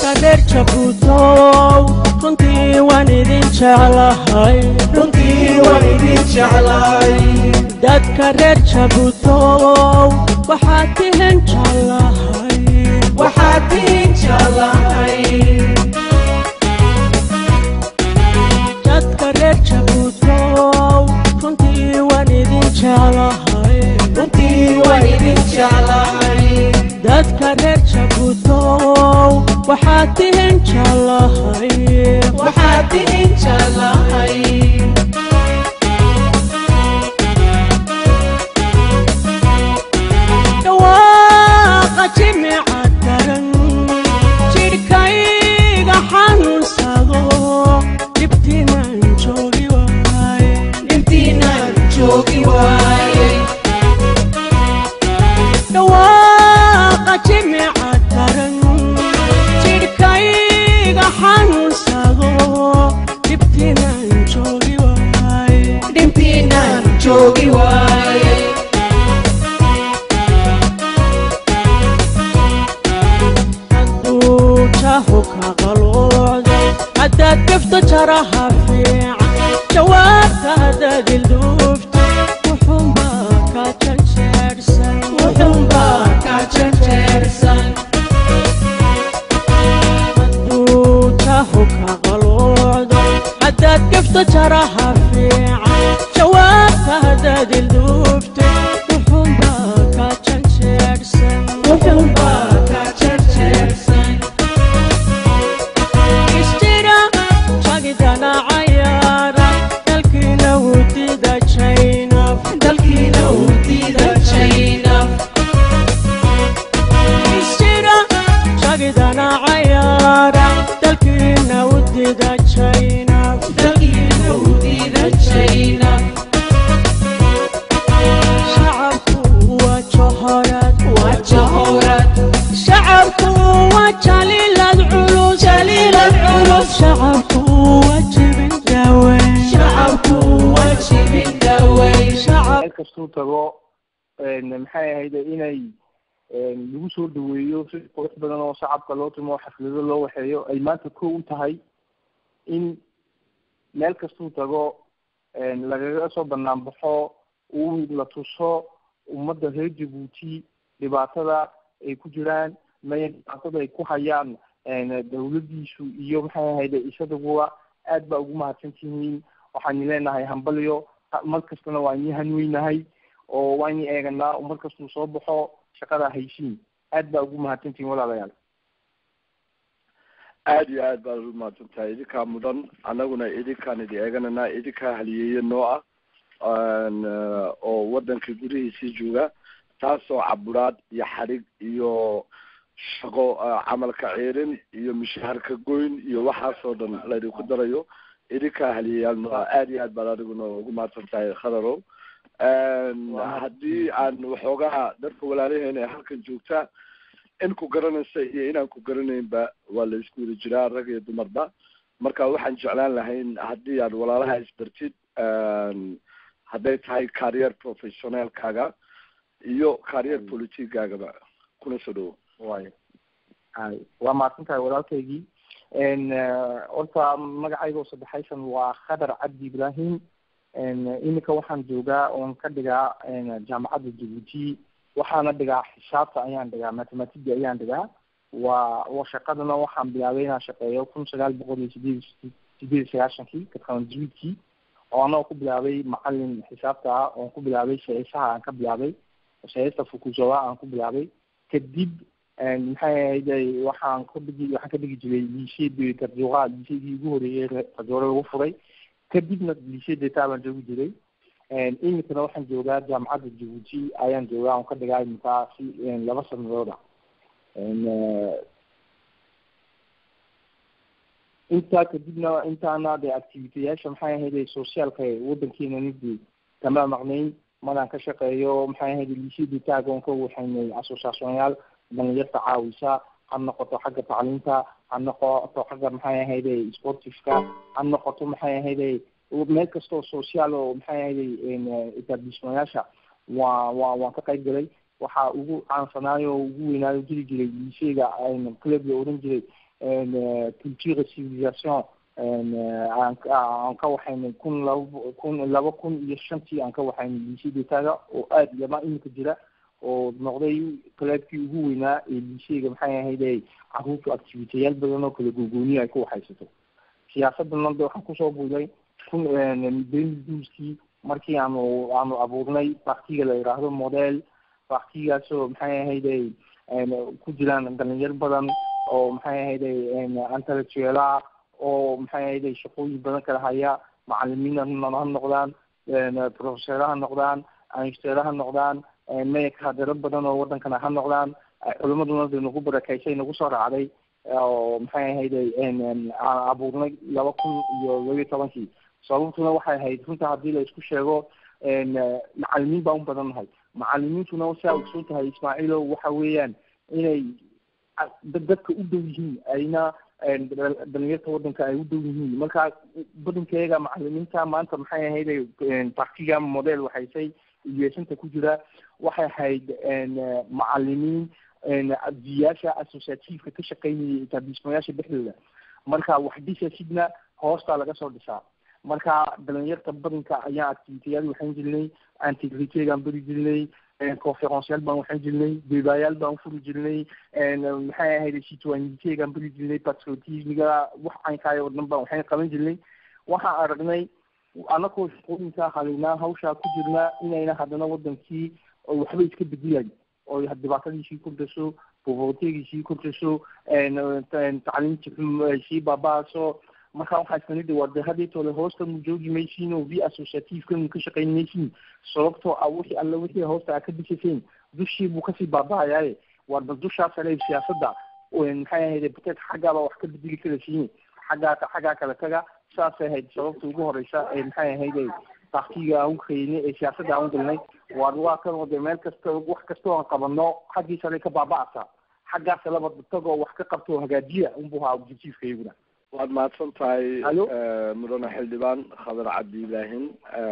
dadka reer jabuutow runtii waan idin jeclahay runtii waan idin jeclahay dadka reer jabuutow waxaad tihin jeclahay waxaad idin jeclahay dadka reer jabuutow runtii waan idin jeclahay runtii waan idin jeclahay dadka reer jabuutow waxaad tihin jeclahay waxaad idin jeclahay dhawaaqa jimica daran jidhkayga xanuunsado dhibtiinaan joogi waaye intiinaan joogi waayey dhawaaqa jimica daran jidhkayga xanuunsado dhibtiinaan joogi waaye dhintiinaan joogi waayey hadduu jaahu ka qalooday haddaad gafto jaraha fiican jawaabta haddaad ilduufto wuxuunbaa ka janjeersan wuxuunbaa ka janjeersan hadduu jaahu ka qalooday haddaad gafto jaraha fiican jawaabta haddaad ilduufto wuxuunbaa ka janjeersan wuxuunbaa ka janjeersan istira jagidana cayaara dalkiina wudida jaynaf dalkiina uu diida jaynab istira jagidana cayaara dalkiina wudida jaynaf dalkiina uu diida jaynab shacabku waa johorad waa jahorad shacabku waa jaliilad culus Jaliilad culus. shacabku waa jibin daaweyn shacabku waa jibin dhaweyn shacab meel kastuu tago maxay ahayd inay lagu soo dhaweeyo si qurux badan oo shacabka loo timo xaflado loo waxeeyo ay maanta ko u tahay in meel kastuu tago lagaga soo banaan baxo uu la tuso ummadda reer jabuuti dhibaatada ay ku jiraan maya dhibaatada ay ku hayaan dawladiisu iyo maxay ahayd isaguwa aad baa ugu mahadsan tihiin waxaan leenahay hambalyo mar kastana waa inii hanweynahay oo waa inii eeganaa oo mar kastuu soo baxo shaqada haysiin aad baa ugu mahadsantihiin walaalayaal aada iyo aad baad umahadsan tahay idinkaa mudan annaguna idinkaan idi eegananaa idinkaa haliyeeye noo ah oo waddanka gudihiisii jooga taasoo caburaad iyo xadhig iyo shaqo camalka ciirin iyo mishaharka goyn iyo waxaasoo dhan laydinku darayo idinkaa haliyayaal noo ah aada iyo aad baad adiguna ugu mahadsan tahay khadarow haddii aan waxoogaa dadka walaalaheena ee halkan joogta in ku garanaysa iyo inaan ku garanaynba waa la isku wada jiraa rag iyo dumarba marka waxaan jeclaan lahayn haddii aad walaalaha isbartid hadday tahay carrier professionalkaaga iyo carrier politicgaagaba kuna soo dhawo way hay waa mahadsan tahay walaalkaygii horta magacayga oo saddexaysan waa khadar cabdi ibrahim iminka waxaan joogaa oon ka dhigaa jaamacadda jabuuti waxaana dhigaa xisaabta ayaan dhigaa mathematica ayaan dhigaa waa wa shaqadana waxaan bilaabay inaan shaqeeyo kun sagaal boqol iyo sideed sideed iyo sagaashankii katkanjuidkii oo anagoo ku bilaabay macalin xisaabta ah oon ku bilaabay saysaha aan ka bilaabay saysta fukuzawa aan ku bilaabay kadib maxay ahayd waxaan ka dhigi waxaan ka dhigi jiray liisheed karjoqa liisheedii ugu horeeyey karjoore lagu furay kadibna liishe deta baan joogi jiray iminkana waxaan joogaa jaamacadda jabuuti ayaan joogaa on ka dhigaa iminkaa si laba sanadooda intaa kadibna intaana de activiteyaasha maxay ahayd socialka wadankeena nidii kama maqnayn maraan ka shaqeeyo maxay ahayd liishadii taaga on ka waxaynay associationyaal dhalinyarta caawisa ha noqoto xagga tacliinta ha noqoto xagga maxay ahayd sportifka ha noqoto maxay ahayd meel kastoo social oo maxay ahayd etablishmayaasha waa waa waan ka qayb galay waxaa ugu caansanaayo oo ugu weynaayo jiri jiray liisheyga club la oran jiray culture civilisation aan aan ka waxaynay kun laba kun laba kun iyo shantii aan ka waxaynay lycée d'etat oo aada yama iminka jira oo noqday kaleebkii ugu weynaa ee lycéega maxay ahayde caruurtu activiteyaal badan oo kala gogooniya ay ku waxaysato siyaasadana de waxaan kusoo buuday kun benduskii markii aanu aanu abuurnay partiga la yidhaahdo model partigaasoo maxay ahayde ku jiraan dhalinyar badan oo maxay ahayde intellectuela oo maxay ahayde shaqooyin badan kala haya macalimiin ha noqdaan professora ha noqdaan anstera ha noqdaan mayaka hadero badan oo wadankana ha noqdaan culimaduna de nagu barakeysay nagu soo raacday oo maxay ahayde aan abuurnay laba kun iyo laba iyo tobankii sababtuna waxay ahayd runta haddii la isku sheego macalimiin baan u badan nahay macalimiintuna saa ogsoon tahay ismaaciilo waxa weeyaan inay dadka u dhow yihiin ayna dhalinyarta wadanka ay u dhow yihiin marka badankeega macalimiinta maanta maxay ahayd partiga model waxaysay uyeesanta ku jira waxay ahayd macalimiin diyaasha associativeka ka shaqeynayay etablishmayaasha dhexdooda marka wax dhisasidna hoostaa laga soo dhisaa marka dhalinyarta badanka ayaan activiteyaal waxaan jirnay antigritegaan beri jirnay conferenceyaal baan waxaan jirnay debayaal baan furi jirnay maxay ahayd citoyenitegaan beri jirnay patriotismiga wax caynkaay oo dhan baan waxaan qaban jirnay waxaan aragnay anakoo shaqooyinkaa halaynaa hawshaa ku jirnaa inayna haddana wadankii waxba iska bedelayn oo dhibaatadiisii kordhaso povertegiisii kordhaso tacliinti xum ay sii baaba-aso marka waxaa iskanida waa de hadeetole hoostanu joogi maysiin oo v associativekanu ka shaqayn maysiin sababtoo ah wixii alle wixii hoosta a ka dhisaseen dushii buu kasii baaba-ayaaye waa bal dushaa sare siyaasadda maxay ahayd bateed xaggaaba wax ka bedeli kala siine xaggaa xaggaa kala taga saasay ahayd sababta ugu horeysa ee maxay ahayde partiga aan ukaynay ee siyaasadda aan u galnay waa waa kan oo de meel kasta wax kastoo aan qabano xaggii sare ka baaba-asa xaggaas laba tagoo wax ka qabto hagaajiya unbu haa objectiveka iyaguna waad mahadsan tahay Alo? mudane xildhibaan khadar cabdi ibraahin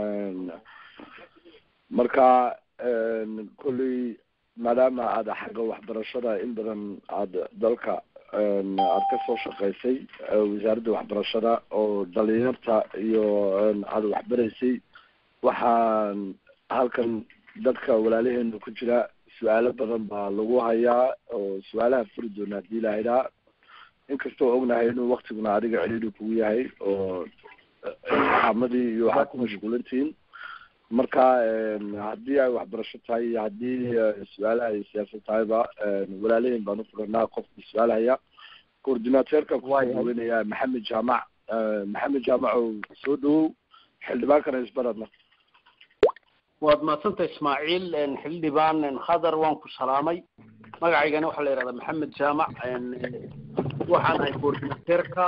marka kolley maadaama aada xagga waxbarashada in badan aada dalka aada ka soo shaqaysay wasaaradda waxbarashada oo dhalinyarta iyo aada waxbaraysay waxaan halkan dadka walaalaheena ku jira su-aalo badan baa lagu hayaa oo su-aalaha furi doona hadii la idhaa inkastoo ognahay inuu waktiguna adiga celiili kugu yahay oo xaamadii iyo waxaad ku mashquulantihiin marka haddii ay waxbarasho tahay iyo haddii su-aalaha ay siyaasad tahayba walaalaheyn baan ufuranaa qofka su-aal haya coordinateerka kuweynayaa maxamed jaamac maxamed jaamac oo soo dhawow xildhibaankana isbaradna waad mahadsanta ismaaciil xildhibaan khadar waan ku salaamay magacaygana waxaa la yihahdaa maxamed jaamac waxaan ahay coordinateerka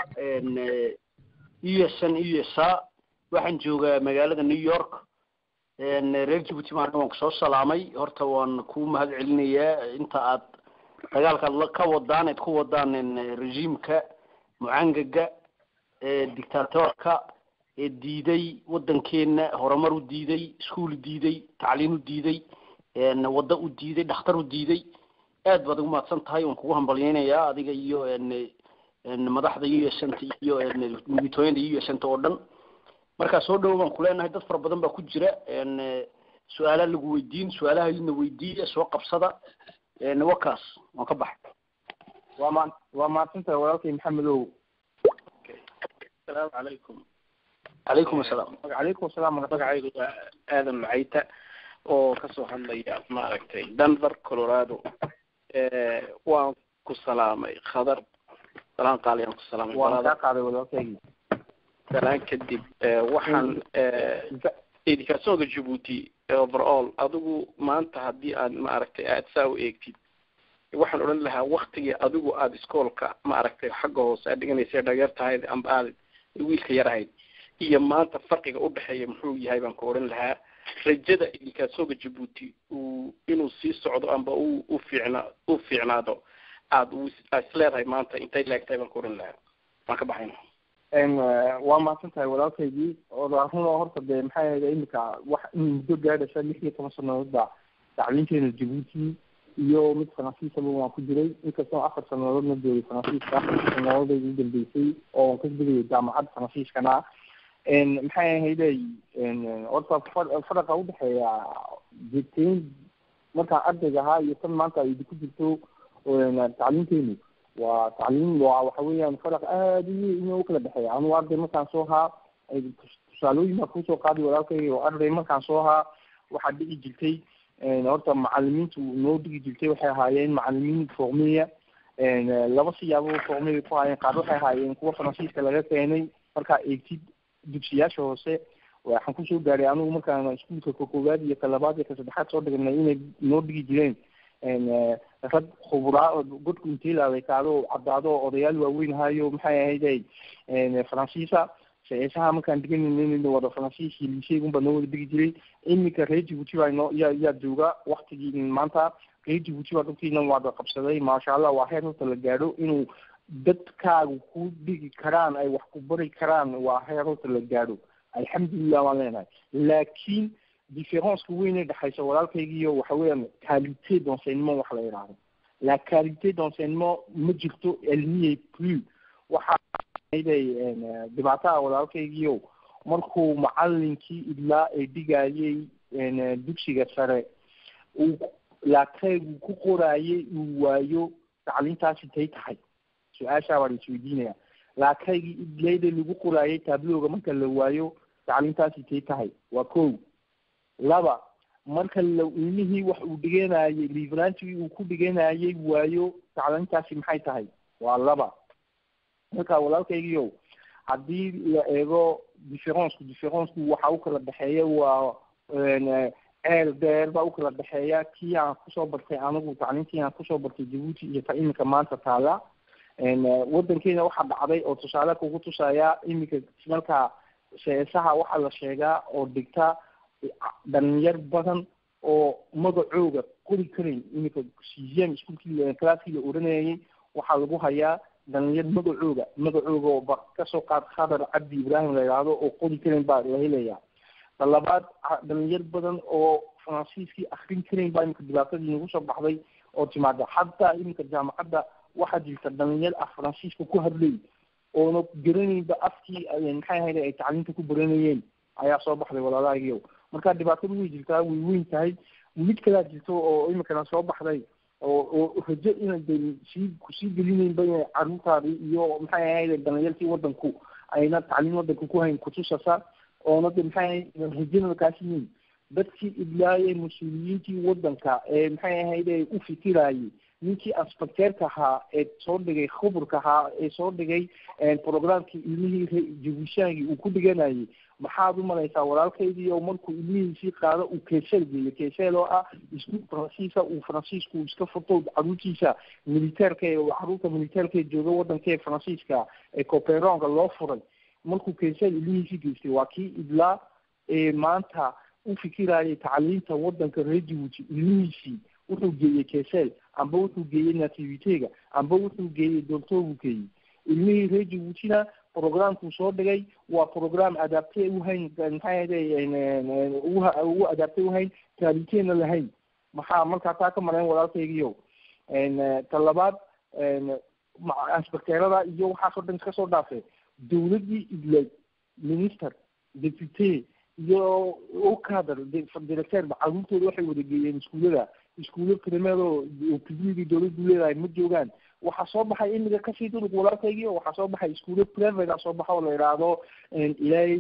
u s n u s a waxaan joogaa magaalada new york reer jibuuti maana waan kusoo salaamay horta waan ku mahad celinayaa inta aad dagaalkaad la ka wadaan eed ku wadaan regiimka mucangaga dictatorka ee diiday wadankeena horumar u diiday iskuol diiday tacliin u diiday waddo u diiday dhakhtar u diiday aad baad ugu mahadsan tahay waan kugu hambalyeynayaa adiga iyo madaxda u s nta iyo muditooyada u s nta oo dhan markaa soo dhawo baan kuleenahay dad fara badan baa ku jira su-aalaha lagu weydiin su-aalaha idna weydiiya soo qabsada wakaas waan ka baxay waa ma waa mahadsantahay walaalkay maxamedow asalaamu calaykum calaykum asalaam calaykum asalaam magacaygu waa aadan macayta oo kasoo hadlaya maaragtay denver colorado waan ku salaamay khadar salaan qaaliyaan ku salaamay waan balada kaa qaaday walaalkaygii salaan kadib waxaan educationka djibuuti overall adigu maanta haddii aad maaragtay aad saa u eegtid waxaan odhan lahaa waktigii adigu aada iskoolka maaragtay xagga hoose aad dhiganaysa dhageer tahayd amba aad wiilka yar ahayd iyo maanta farqiga udhexeeya muxuu yahay baan ku odhan lahaa rajada educationka djibuuti uu inuu sii socdo amba u u fiicna u fiicnaado aad u aad isleedahay maanta intay leegtahay baan ku odhan lahaa waan ka baxayna waa mahadsan tahay walaalkaygii oo run oo horta dee maxay ahayd imika wax in muddo gaadhaysa lix iyo toban sanadood baa tacliinteena djibuuti iyo mid faransiisaba waan ku jiray inkastoo afar sanadoodna joogay faransiiska sanadooday ugu dambeysay oo ka digayay jaamacadda faransiiskana maxay ahayday horta faraqa udhexeeya jirteyn markaan ardayga ahaa iyo tan maanta ay ku jirto tacliinteenu waa tacliim waa waxa weeyaan faraq aada u weyn u kala dhexeeya anugu arday markaan soo ahaa tusaalooyin baa kusoo qaaday walaalkay oo arday markaan soo ahaa waxaa dhigi jirtay horta macalimiintu noo dhigi jirtay waxay ahaayeen macalimiin formiya laba siyaabo formiya ku haayeen qaar waxay ahaayeen kuwa faransiiska laga keenay markaa eegtid dugsiyaasha hoose waxaan kusoo gaaray anigu markaan iskuulka ka koowaad iyo ka labaad iyo ka saddexaad soo dhignay inay noo dhigi jireen rag khubraa godku intay laadaykaado caddaado odayaal waaweyn ahayo maxay ahayday faransiisa seesaha markaan dhiganayna wada faransiis iyo liiseygunbaa noo wada dhigi jiray iminka reer jibuuti baa noo yaa yaa jooga waktigii maanta reer jibuuti baa dhulkiina waada qabsaday maasha allah waa heer horta la gaadho inuu dadkaagu ku dhigi karaan ay wax ku bari karaan waa heer horta la gaadho alxamdulilah waan leenahay laakiin differenceka weyn ee dhexaysa walaalkaygiiyo waxa weeyaan qualité d'enseignement wax la yidhaahdo la qualité d'enseignement ma jirto elmiye plus waxa day dhibaataha walaalkaygiio markuu macalinkii idlaa ee dhigayay dugsiga sare uu laakaygu ku qoraayay uu waayo tacliintaasi tay tahay su-aashaa baan isweydiinaya laakaygii idlayda lagu qoraayay tablooga marka la waayo tacliintaasi tay tahay waa ko laba marka la ilmihii wax uu dhiganayay liverantigii uu ku dhiganayay waayo tacliintaasi maxay tahay waa laba marka walaalkaygiio haddii la eego differenceku differenceku waxa u kala dhexeeya waa ceel dheer baa u kala dhexeeya kii aan kusoo bartay anigu tacliintii aan kusoo bartay jabuuti iyo ta iminka maanta taala wadankeena waxaa dhacday oo tusaale kugu tusaya iminka marka seesaha waxaa la sheegaa oo dhigta dhalinyar badan oo magacooga qori karayn iminka sixième iskuolkii classkii la oranayay waxaa lagu hayaa dhalinyar magacooga magacooga oo ba kasoo qaad khadar cabdi ibrahim la yidhaahdo oo qori karayn baa la helaya talabaad dhalinyar badan oo faransiiskii akrin karayn baa iminka dhibaatadii nagu soo baxday oo timaada xataa iminka jaamacadda waxaa jirta dhalinyar ah faransiiska ku hadlay oona garanaynba afkii maxay ahayd ay tacliinta ku baranayeen ayaa soo baxday walaalahagio marka dhibaatadu way jirtaa way weyn tahay mid kalaa jirto oo iminkana soo baxday oo oo rajo inay de sii kusii gelinaynba inay caruurtaadii iyo maxay ahayd dhalinyartii wadanku ayna tacliin wadanka ku hayn kutusasa oona de maxay ahayd rajana kaasiyin dadkii idlaayay mas-uuliyiintii wadanka ee maxay ahayd ee u fikirayay ninkii aspecteerka ahaa ee soo dhigay khuburka ahaa ee soo dhigay programkii ilmihii jabushaangii uu ku dhiganayay maxaad u malaysaa walaalkaydii oo markuu ilmihiisii qaado uu keeseel geeyo keeseel oo ah iskuul faransiisa uu faransiisku iska furto caruurtiisa militeerka ee caruurta militeerka ee jooga wadanka ee faransiiska ee coperonka loo furay markuu keeseel ilmihiisii geystay waa kii idlaa ee maanta u fikirayay tacliinta wadanka reer jibuuti ilmihiisii wuxuu geeyey keeseel amba wuxuu geeyey nativitega amba wuxuu geeyey doctorbuu geeyey ilmihii reer jibuutina programkuu soo dhigay waa program adapte uhayn maxay ahday ugu adapte uhayn taaliteena lahayn maxaa markaa taa ka marayn walaalkaygiio ta labaad inspecteerada iyo waxaasoo dhan iska soo dhaafay dawladdii idlay minister depute iyo okader directeerba caruurtooda waxay wada geeyeen iskuullada iskuulo primeer oo publigi dawladdu leedahay ma joogaan waxaa soo baxay imiga kasii durug walaalkaygii waxaa soo baxay iskuulo private soo baxa oo la yidhaahdo ilays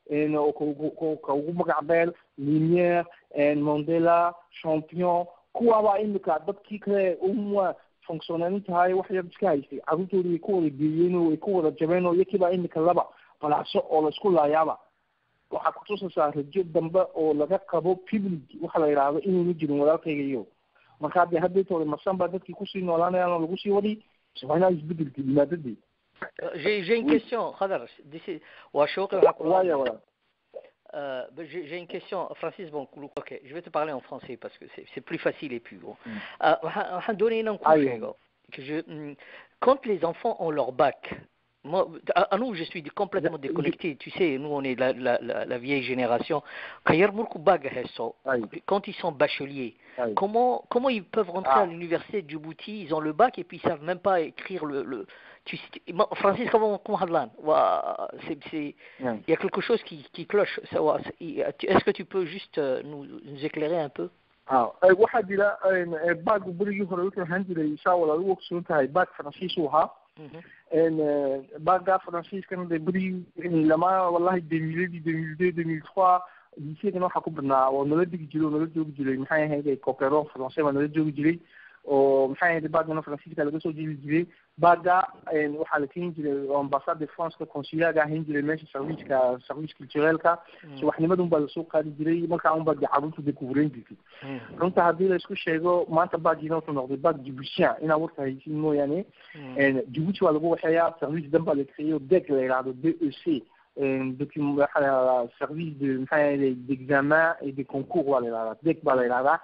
ka ugu magac beel liniere mondela champion kuwaabaa imika dadkii kale uma functioneyn tahay wax yar iska haystay caruurtoodi way ku wada geeyeen oo way ku wada jabeen oo iyakiibaa imika laba balaaso oo laisku laayaaba waxaa kutusaysaa rajo dambe oo laga qabo public waxa la yidhaahdo inayna jirin walaalkayga iyo markaa dee haddeetooda marsan baa dadkii kusii noolaanayaan oo lagu sii wadi waa isbedelka yimaadadii J'ai j'ai une question, Khadar. d'ici- waa shooqi waxaa ku- waaya walaal Euh, ben, j'ai j'ai une question, Francis. Bon, ok, je vais te parler en français parce que c'est c'est plus facile et plus gros. Euh, waxaan waxaan doonaya inaan kuu Ayo. sheego que je, hum, quand les enfants ont leur bac, Moi, à, à nous, je suis complètement déconnecté. Tu sais, nous, on est la, la, la, la vieille génération. Quand Yermourkou Bag Hesso, Aïe, quand ils sont bacheliers, aïe. comment, comment ils peuvent rentrer Ah. à l'université de Djibouti Ils ont le bac et puis ils savent même pas écrire le. le tu sais, moi, Francis, comment comment Hadlan Ouah, c'est- c'est- Ouais. Il y a quelque chose qui, qui cloche. ça, ouah, c'est- Est-ce que tu peux juste euh, nous, nous éclairer un peu ah eh, waxaa jira een, eh, baagu berigii hore wuxuu ahaan jiray saa walaal u ogsoon tahay baag faransiis uu ahaa Mhm. een, eh, baaga faransiiskana dee berigii in lama wallahi demiladii demil deux demil trois liseegana waxaa ku badnaa oo nala dhigi jiray oo nala joogi jiray maxay ahayd coperon français baa nala joogi jiray oo maxay ahayd baagana faransiiska laga soo jeli jiray baaga een, waxaa la keeni jiray oo ambassade de franceka consuliaga ahayn jiray meesha serviceka service culturelka subaxnimadun baa lasoo qaadi jiray markaa un baa dee carruurta dee kuhureyn jirtay runta haddii la isku sheego maanta baagina wuxuu noqday baag djiboutien inaa warka haysin mooyaane djibuuti waa lagu waxeeyaa service dan baa la creeyo deg la yidhahdo d e c document waxaa la yidhahdaa service de maxaa yahay d'examen et de concours waa la yidhahdaa deg baa la yidhahdaa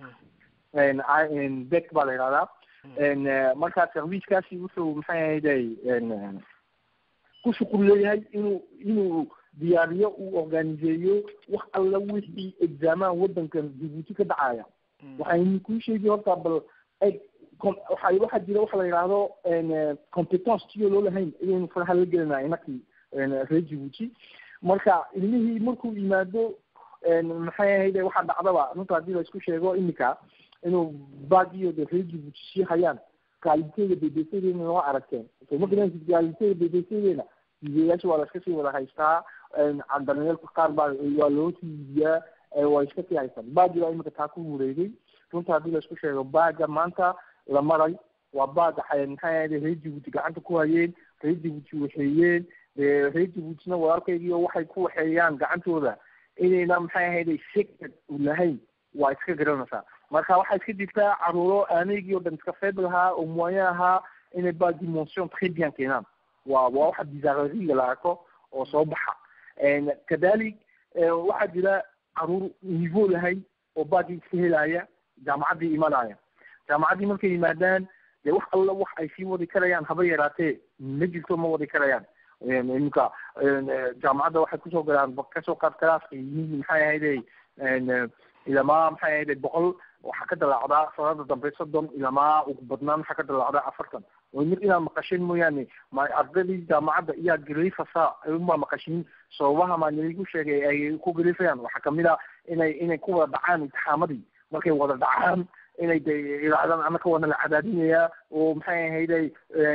En, I- en, deg baa la yidhahdaa En, eh, marka servicekaasi wuxuu maxaa yahayday en, ku shuqul leeyahay inuu inuu diyaariyo uu organiseeyo wax alla wixii exaamaha wadankan djibuuti ka dhacaya waxaynu kuu sheegi horta bal eg com- waxa waxaa jira waxa la yidhaahdo en, competence tiyo loo lahayn inaynu faraha la gelinaa inakii en, reer djibuuti marka ilmihii markuu yimaado en, maxay ahayde waxaa dhacdaba runta haddii la isku sheego imika inuu baagiyo de reer djibuuti sii hayaan kaalinteyda bbcdeena noo aragteen so ma garanaysid kaalinteyda bbcdeena diidayaasha waa la iska sii wada haystaa candanayeelka qaar baa waa loo tiibiyaa waa iska sii haystaan baagi baa imika taa ku wareegay runta haddii la isku sheego baaga maanta la maray waa baaga xa- maxay ahayde reer djibuuti gacanta ku hayeen reer djibuuti waxeeyeen dee reer djibuutina walaalkaygiio waxay ku waxeeyaan gacantooda inayna maxay ahayde secret u lahayn waa iska garanaysaa marka waxaa iska jirtaa caruuro aaneygii oo dhan iska feeb lahaa oo moyen ahaa inay ba dimension très bien keenaan waa waa waxa bizarrerie la arko oo soo baxa En kadalik eh, waxaa jira caruur niveau lahayn oo baagii iska helaya jaamacaddii imanaya jaamacaddii markay yimaadaan dee wax alla wax ay sii wadi karayaan haba yaraatee ma jirto ma wadi karayaan En iminka en, eh, jaamacadda waxay kusoo galaan ba- kasoo qaad kalaaska yihiin maxay ahayde en, eh, ilamaa maxay ahayde boqol waxaa ka dalaacdaa sanada dambe soddon ilamaa ugu badnaan waxaa ka dalaacdaa afartan oo mid inaad maqasheen mooyaane ma ardaydii jaamacadda iyaa gariifasa unbaa maqashin sababaha maaligu sheegay ay ku gariifayaan waxaa kamid a inay inay ku wada dhacaan imtixaamadii markay wada dhacaan inay de yidhaahdaan anaka waana la cadaadinayaa oo maxay ahayday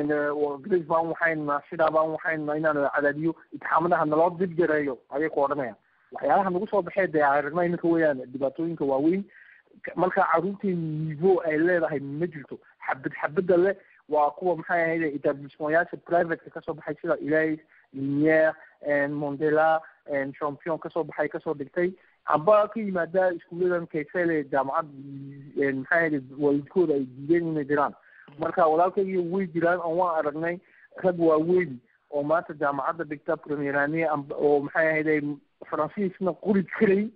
grace baan waxaynna sidaa baan waxaynna inaan la cadaadiyo imtixaamadaha naloo dib jareeyo ayay ku odhanayaan waxyaalaha nagu soo baxee dee aragnaa iminka weeyaan dhibaatooyinka waaweyn marka caruurteeni niveau ay leedahay ma jirto xabad xabada leh waa kuwa maxay ahayde etablissementyaasha privateka kasoo baxay sida ilays liniere mondela champion kasoo baxay kasoo dhigtay amba ka yimaada iskuuladan kaysele jaamacad maxay ahayde waalidkooda ay diideen inay jiraan marka walaalkaygiyo way jiraan oo waan aragnay rag waaweyn oo maanta jaamacadda dhigta premierane amba oo maxay ahayde faransiisna qori karay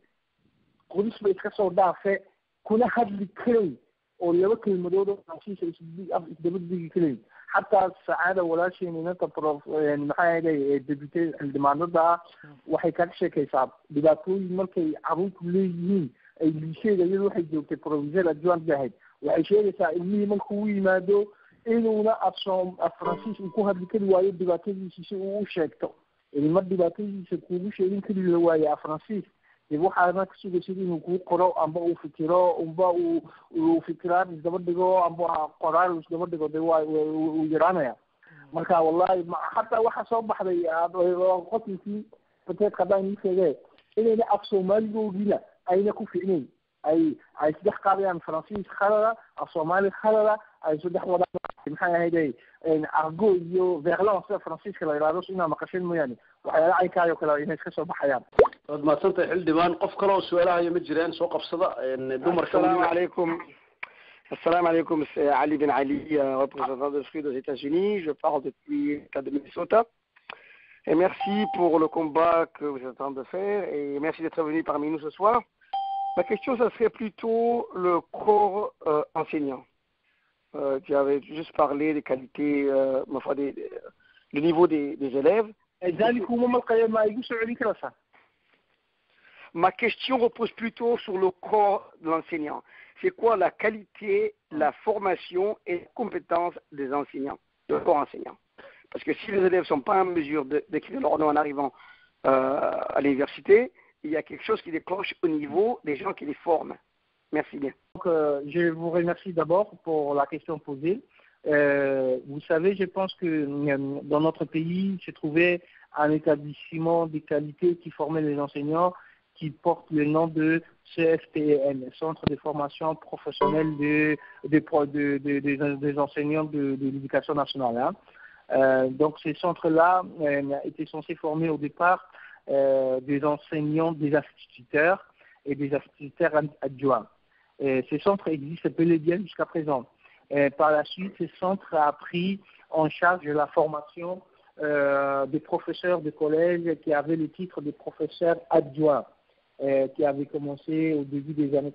qoris ba iska soo dhaafe kuna hadli karay oo laba kelmadood oo faransiisa isdaba digi karayn xataa sacaada walaasheen inanta prof maxay ahayde depute xildhibaanada ah waxay kaga sheekaysaa dhibaatooyin markay caruurtu leeyihiin ay liisheeda iyadu waxay joogtay provisor adjoint bay ahayd waxay sheegaysaa ilmihii markuu u yimaado inuuna afsoom af faransiis uu ku hadli kari waayo dhibaatadiisa si uu u sheegto ilma dhibaatadiisa kuugu sheegin kari la waaye af faransiis dib waxaana ka sugaysid inuu kuu qoro amba uu fikiro amba uu uu fikiraan isdaba dhigo amba qoraal isdaba dhigo de waa uu yaraanaya marka wallahi ma hataa waxa soo baxday qotinkii bateed haddaan ii sheege inayna af soomaaligoogina ayna ku ficnayn ay ay saddex qaadayaan faransiis khalada af soomaali khalada ay saddex wadaan maxay ahayde argo iyo verlon sida faransiiska la yidhahdo inaa maqasheen mooyaane waxyaala caynkaayoo kale inay iska soo baxayaan waad mahadsantahay xildhibaan qof kale oo su-aalahayo ma jiraan soo qabsada dumarka السلام عليكم السلام عليكم c'est Ali Ben Ali, euh, représentant de Free aux États-Unis. Je parle depuis l'État de Minnesota. Et merci pour le combat que vous êtes en train de faire et merci d'être venu parmi nous ce soir. Ma question, ça serait plutôt le corps euh, enseignant. Euh, tu avais juste parlé des qualités, euh, ma foi, des, le niveau des, des élèves. Ma question repose plutôt sur le corps de l'enseignant. C'est quoi la qualité, la formation et les compétences des enseignants, de corps enseignant Parce que si les élèves ne sont pas en mesure de- d'écrire leur nom en arrivant euh, à l'université, il y a quelque chose qui déclenche au niveau des gens qui les forment. Merci bien. Donc, euh, je vous remercie d'abord pour la question posée. Euh, vous savez, je pense que euh, dans notre pays se trouvait un établissement de qualité qui formait les enseignants qui porte le nom de CFPN, Centre de formation professionnelle de, de, pro- de- de- des- des enseignants de, de l'éducation nationale. hein. Euh, donc ces centres-là euh, étaient censés former au départ euh, des enseignants, des instituteurs et des instituteurs ad- adjoints. Et ces centres existent bel et bien jusqu'à présent. Et par la suite, ces centres a pris en charge la formation euh, des professeurs de collège qui avaient le titre de professeur adjoint, euh, qui avait commencé au début des années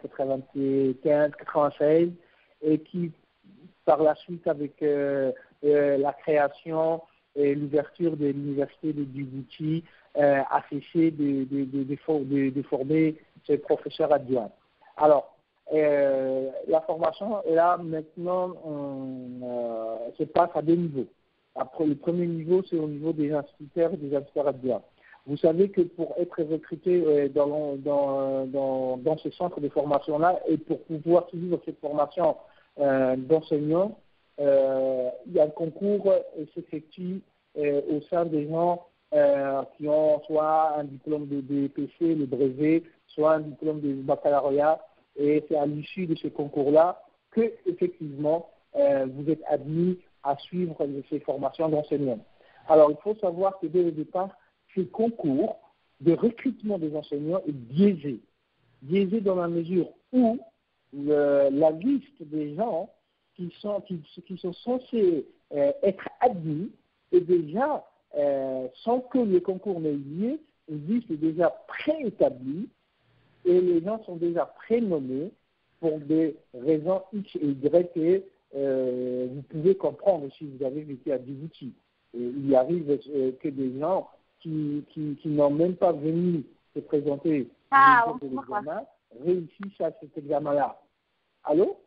95-96 et qui, par la suite, avec euh, euh, la création et l'ouverture de l'université de Djibouti, euh, a cessé de, de, de, de for- de- de former ces professeurs adjoints. Alors, euh, la formation est là maintenant, on, euh, se passe à deux niveaux. Après, le premier niveau, c'est au niveau des instituteurs et des instituteurs adjoints. Vous savez que pour être recruté euh, dans, l'en- dans, dans, dans ce centre de formation-là et pour pouvoir suivre cette formation euh, d'enseignants, euh, il y a un concours qui s'effectue euh, au sein des gens euh, qui ont soit un diplôme de BPC, le brevet, soit un diplôme de baccalauréat. Et c'est à l'issue de ce concours-là que, effectivement, euh, vous êtes admis à suivre ces formations d'enseignants. Alors, il faut savoir que dès le départ, ce concours de recrutement des enseignants est biaisé. Biaisé dans la mesure où le- la liste des gens qui sont, qui, qui sont censés euh, être admis est déjà, euh, sans que le concours n'ait eu lieu, une liste est déjà préétablie et les gens sont déjà prénommés pour des raisons X et Y que euh, vous pouvez comprendre si vous avez vécu à Djibouti. Et il arrive euh, que des gens qui, qui, qui n'ont même pas venu se présenter Ah, au niveau de l'examen réussissent à cet examen-là. Allô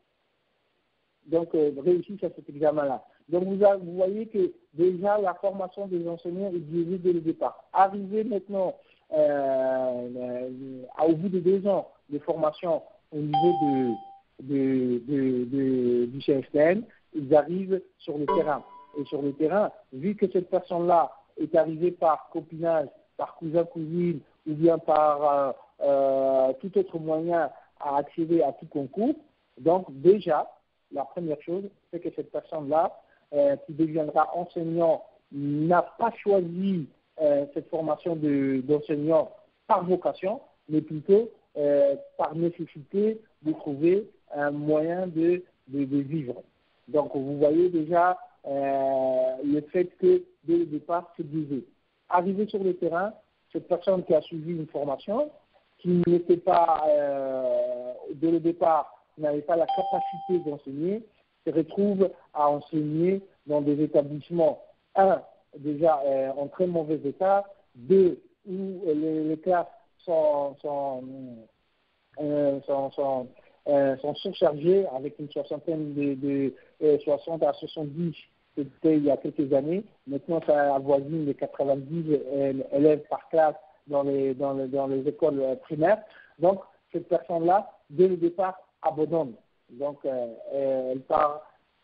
Donc, euh, réussissent à cet examen-là. Donc, vous, a- vous voyez que déjà la formation des enseignants est biaisée dès le départ. Arrivé maintenant euh, euh, au bout de deux ans de formation au niveau de, de, de, de- du CFTN, ils arrivent sur le terrain. Et sur le terrain, vu que cette personne-là est arrivée par copinage, par cousin-cousine, ou bien par euh, euh, tout autre moyen à accéder à tout concours, donc déjà, la première chose, c'est que cette personne-là, euh, qui deviendra enseignant, n'a pas choisi euh, cette formation de- d'enseignant par vocation, mais plutôt euh, par nécessité de trouver un moyen de, de, de vivre. Donc vous voyez déjà euh, le fait que dès le départ, c'est biaisé. Arrivé sur le terrain, cette personne qui a suivi une formation, qui n'était pas, euh, dès le départ, n'avait pas la capacité d'enseigner, se retrouve à enseigner dans des établissements, un, déjà euh, en très mauvais état, deux, où les, les classes sont, sont, euh, sont, sont, euh, sont surchargées avec une soixantaine de, de euh, 60 à 70 c'était il y a quelques années. Maintenant, ça avoisine les 90 euh, élèves par classe dans les, dans les, dans les écoles euh, primaires. Donc, cette personne-là, dès le départ, abandonne. Donc, euh, euh, elle part,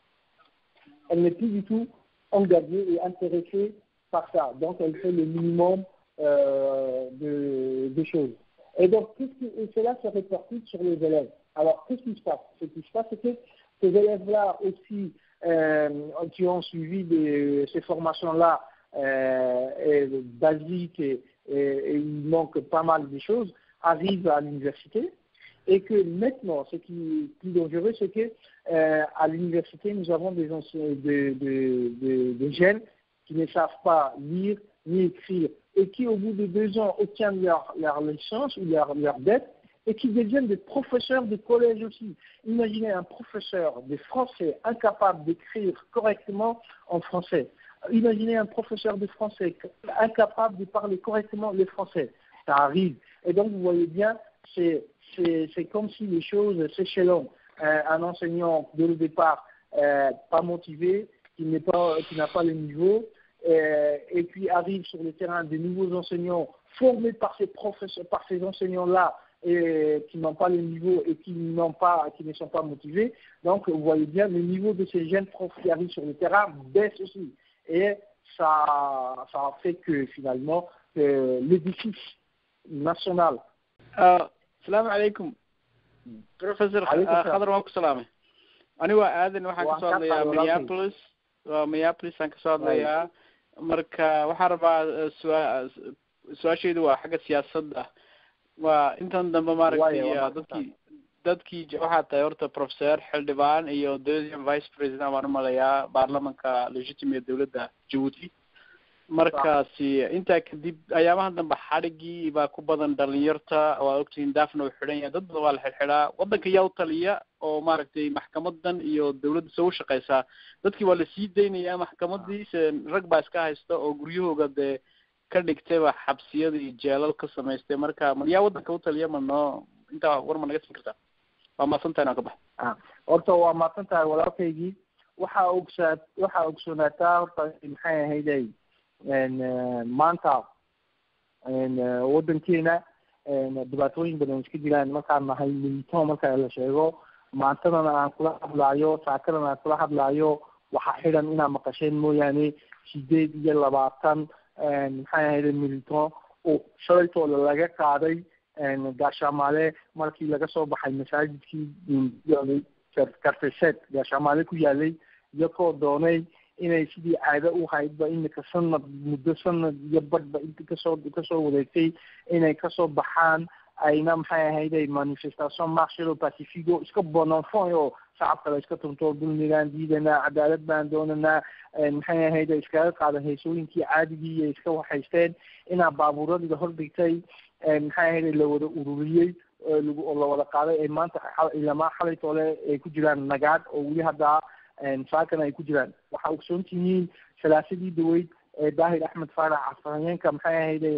elle n'est plus du tout engagée et intéressée par ça. Donc, elle fait le minimum euh, de, de choses. Et donc, qu'est-ce qui- et cela se répercute sur les élèves. Alors, qu'est-ce qui se passe Ce qui se passe, c'est que ces élèves-là aussi, euh, qui ont suivi des- ces formations-là euh, et basiques et, et- et il manque pas mal de choses, arrivent à l'université et que maintenant, ce qui est plus dangereux, c'est que euh, à l'université, nous avons des, anciens- des, des- des- des jeunes qui ne savent pas lire ni écrire et qui, au bout de deux ans, obtiennent leur, leur licence ou leur, leur dette et qui deviennent des professeurs de collège aussi. Imaginez un professeur de français incapable d'écrire correctement en français, imaginez un professeur de français incapable de parler correctement le français. Ça arrive. Et donc, vous voyez bien, c'est c'est c'est comme si les choses s'échelonnent. Euh, un enseignant, dès le départ, euh, pas motivé, qui n'est pas, qui n'a pas le niveau, euh, et puis arrive sur le terrain de nouveaux enseignants formés par ces professeurs, par ces enseignants-là, et qui n'ont pas le niveau et qui n'ont pas, qui ne sont pas motivés. Donc, vous voyez bien, le niveau de ces jeunes profs qui arrivent sur le terrain baisse aussi. Et ça, ça a fait que finalement, euh, l'édifice national. Ah, asalaamu calaykum professor Calaykum ah, salaam. khadar waan ku salaamay anigu waa aadan waxaan Waan kasoo ka hadlayaa qaaday walaalkay. minneapolis waa minneapolis aan kasoo hadlayaa marka waxaan rabaa eh, sua- su-aashaydu waa xagga siyaasadda waa intan dambe maaragtay Waayo, waa ah, dadkii dadkii je- waxaa tahay horta professor xildhibaan iyo deuxième vice president baan umalayaa baarlamanka legitimate dowladda djibouti markaasi intaa kadib ayaamaha dambe xadhigii baa ku badan dhalinyarta waa ogtihiin daafna uu xidhan yahay dad badan waa la xidhxidhaa waddanka yaa u taliya oo maaragtay maxkamadan iyo dawladda soo shaqeysaa dadkii waa lasii daynaya maxkamadii se rag baa iska haysta oo guryahooga dee ka dhigtayba xabsiyada iyo jeelal ka samaystay marka ma yaa waddanka u taliya ma noo intaa war ma naga siin kartaa waa maasantahay inaan ka baxa Ah, horta waa mahadsan tahay walaalkaygii waxaa ogsaa waxaa ogsoonaataa horta maxay ahayday n maanta n waddankeena n dhibaatooyin badan iska jiraan markaan nahay militao marka la sheego maantadana aan kula hadlaayo saakadana aan kula hadlaayo waxaa xidhan inaad maqasheen mooyaane sideed iyo labaatan n maxay ahayday militao oo shalaytooda laga qaaday n gaashaamaale markii laga soo baxay masaajidkii yaalay karfeseed gaashaamaale ku yaalay iyakoo doonay inay sidii caado u haydba imika sanad muddo sanad iyo badhba inta kasoo kasoo wareegtay inay kasoo baxaan ayna maxay ahayday manifestation marshalo pacifico iska bonanfon oo shacabka la iska tunto dulmigaan diidanaa cadaalad baan doonanaa maxay ahayday iskaga qaada heesooyinkii caadigii iyo iska waxaysteen inaa baabuuradii hordhigtay maxay ahayday la wada ururiyey oo lagu oo la wada qaaday ay maanta xal- ilamaa xalay toole ay ku jiraan nagaad oo weli hadda saakana ay ku jiraan waxaa ogsoon tihiin salaasadii daweyd ee daahir axmed faarax afhayeenka maxay ahayday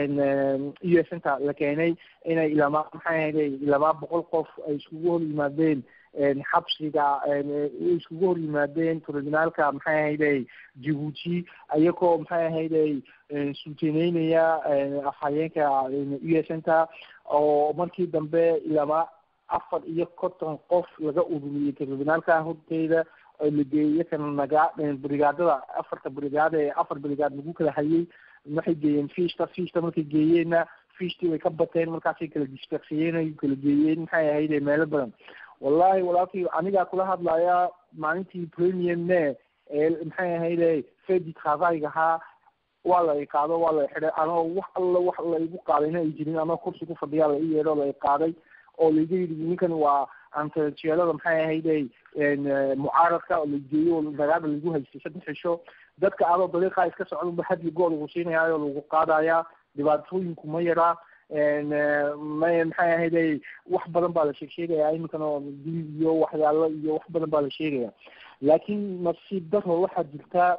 u s inta la keenay inay ilamaa maxay ahayday ilamaa boqol qof ay iskugu hor yimaadeen xabsiga iskugu hor yimaadeen tribunaalka maxay ahayday djibuuti ayagoo maxay ahayday suuteneynaya afhayeenka u s inta oo markii dambe ilamaa afar iyo konton qof laga ururiyey tribunaalka horteeda oo la geeyey kana nagaa brigaadada afarta brigaad ee afar brigaad lagu kala hayay waxay geeyeen fiishta fiishta markay geeyeenna fiishtii way ka bateen markaasay kala dispersiyeen ay kala geeyeen maxay ahayde meelo badan wallahi walaalkii anigaa kula hadlaya maalintii premier me ee maxay ahayde fedi travaiga ahaa waa la i qaado waa la xidhay anoo wax alla wax la igu qaadayna ay jirin anoo kursi ku fadhiyaa la i yeedho la i qaaday oo laiga yidhi ninkan waa antajeelada maxay ahayday mucaaradka oo la geeyo oo nagaada lagu haystay saddex cisho dadka adoo dariiqaa iska socdaba hadli gool lagu siinayaayo lagu qaadayaa dhibaatooyinku ma yaraa ma maxay ahayday wax badan baa la sheeg sheegaya iminkan oo dil iyo waxyaalo iyo wax badan baa la sheegaya laakiin nasiib daro waxaa jirta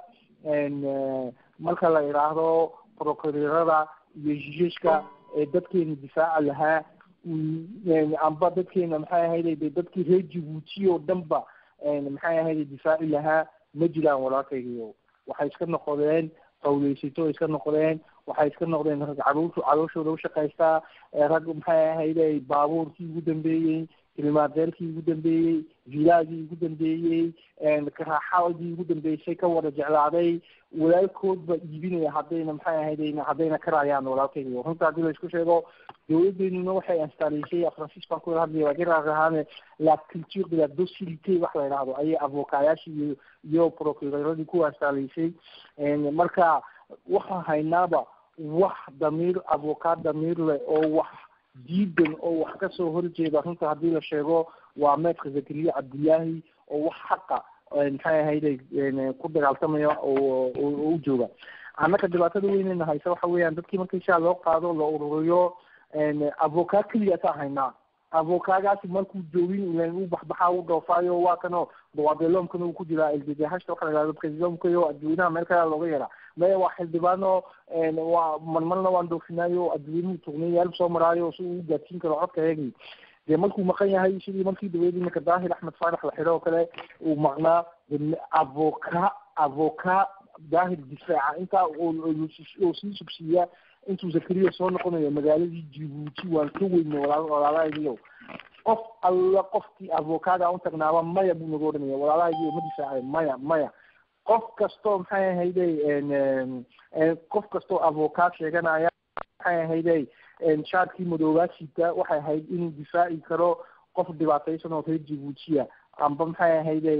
marka la idhaahdo prokurerada iyo jijishka ee dadkeena difaaca lahaa amba dadkeena maxay ahayday de dadkii reer jibuuti oo dhan ba maxay ahayday difaaci lahaa ma jiraan walaalkaygiyo waxay iska noqdeen qawleysato iska noqdeen waxay iska noqdeen rag caruurtu calooshooda ushaqaystaa rag maxay ahayday baabuurkii ugu dambeeyey kilmaadeerkii ugu dambeeyey vilaagii ugu dambeeyey karaaxadii ugu dambeysay ka wada jeclaaday walaalkood ba iibinaya haddayna maxay ahaydayna haddayna karayaan walaalkayga runta haddii la isku sheego dawladeenuna waxay instaaleysay francis baan ku hadlaya waa garar ahaane la culture de la docilité wax la idhaahdo ayay avokaayaashii iyo iyo procureradii ku instaaleysay marka waxaan haynaaba wax damiir avokaad damiir leh oo wax diidan oo wax kasoo horjeeda runta haddii la sheego waa meedka zakariya cabdillaahi oo wax xaqa maxay ahayday ku dagaaltamaya oo u jooga annaka dhibaatada weyneyna haysa waxa weeyaan dadkii markii shaa loo qaado la ururiyo avokaad keliya taa haynaa avokaagaasi markuu joogin ilan uu baxbaxaa u dhoofaayo waa kanoo dawabeloomkana uu ku jiraa ldhashta waxa la yihahdo presidentkayo adduweynaha meel kale looga yeeraa maya waa xildhibaano waa marmarna waan dhoofinaayo adduweynuhu tugnayaal soo maraayo si uu u gaadsiin karo codka eegi dee markuu maqan yahay sidii markii daweyd iminka daahir axmed faarax la xidho oo kale uu maqnaa avoka avoka daahir difaaca intaa oo sii subsiiya intuu zakariya soo noqonayo magaaladii jibuuti waan ka weyne walaalahaygiyo qof alla qofkii avokaada u tagnaaba maya buu naga odhanaya walaalahaygiyo ma difaacay maya maya qof kastoo maxay ahayday qof kastoo avokaad sheeganaya maxay ahayday shaarkii madoobaasita waxay ahayd inuu difaaci karo qof dhibaataysan oo reer jibuutiya amba maxay ahayday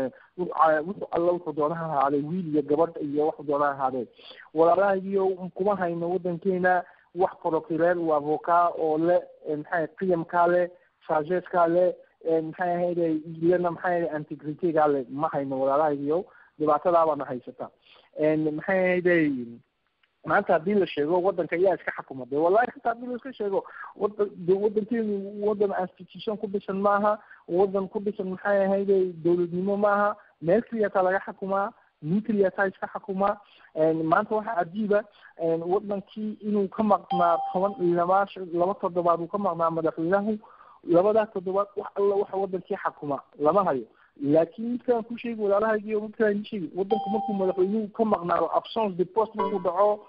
wuxuu alla wuxuu doonaha ahaaday wiil iyo gabadh iyo waxuu doonaha ahaadee walaalahaygiyo kuma hayno wadankeena wax procureer uu avokaa oo le maxay qiyamkaa le sageskaa le maxay ahayday lena maxay ahayday antigritegaa le ma hayno walaalahaygiyo dhibaatadaabaana haysata maxay ahayday maanta haddii la sheego wadanka ayaa iska xakuma de wallahi hataa haddii la iska sheego wadan de wadankeenu wadan institution ku dhisan maaha wadan ku dhisan maxay ahayday dowladnimo maaha meel keliyataa laga xakumaa nin keliyataa iska xakumaa maanta waxaa cajiiba wadankii inuu ka maqnaa toban laba laba toddobaad uu ka maqnaa madaxweynahu labadaa toddobaad wax alla waxa wadankii xakuma lama hayo laakiin midkaan ku sheegi walaalahaygiyo midkaan sheegi wadanku markuu madaxweynuhu ka maqnaado absence de post markuu dhaco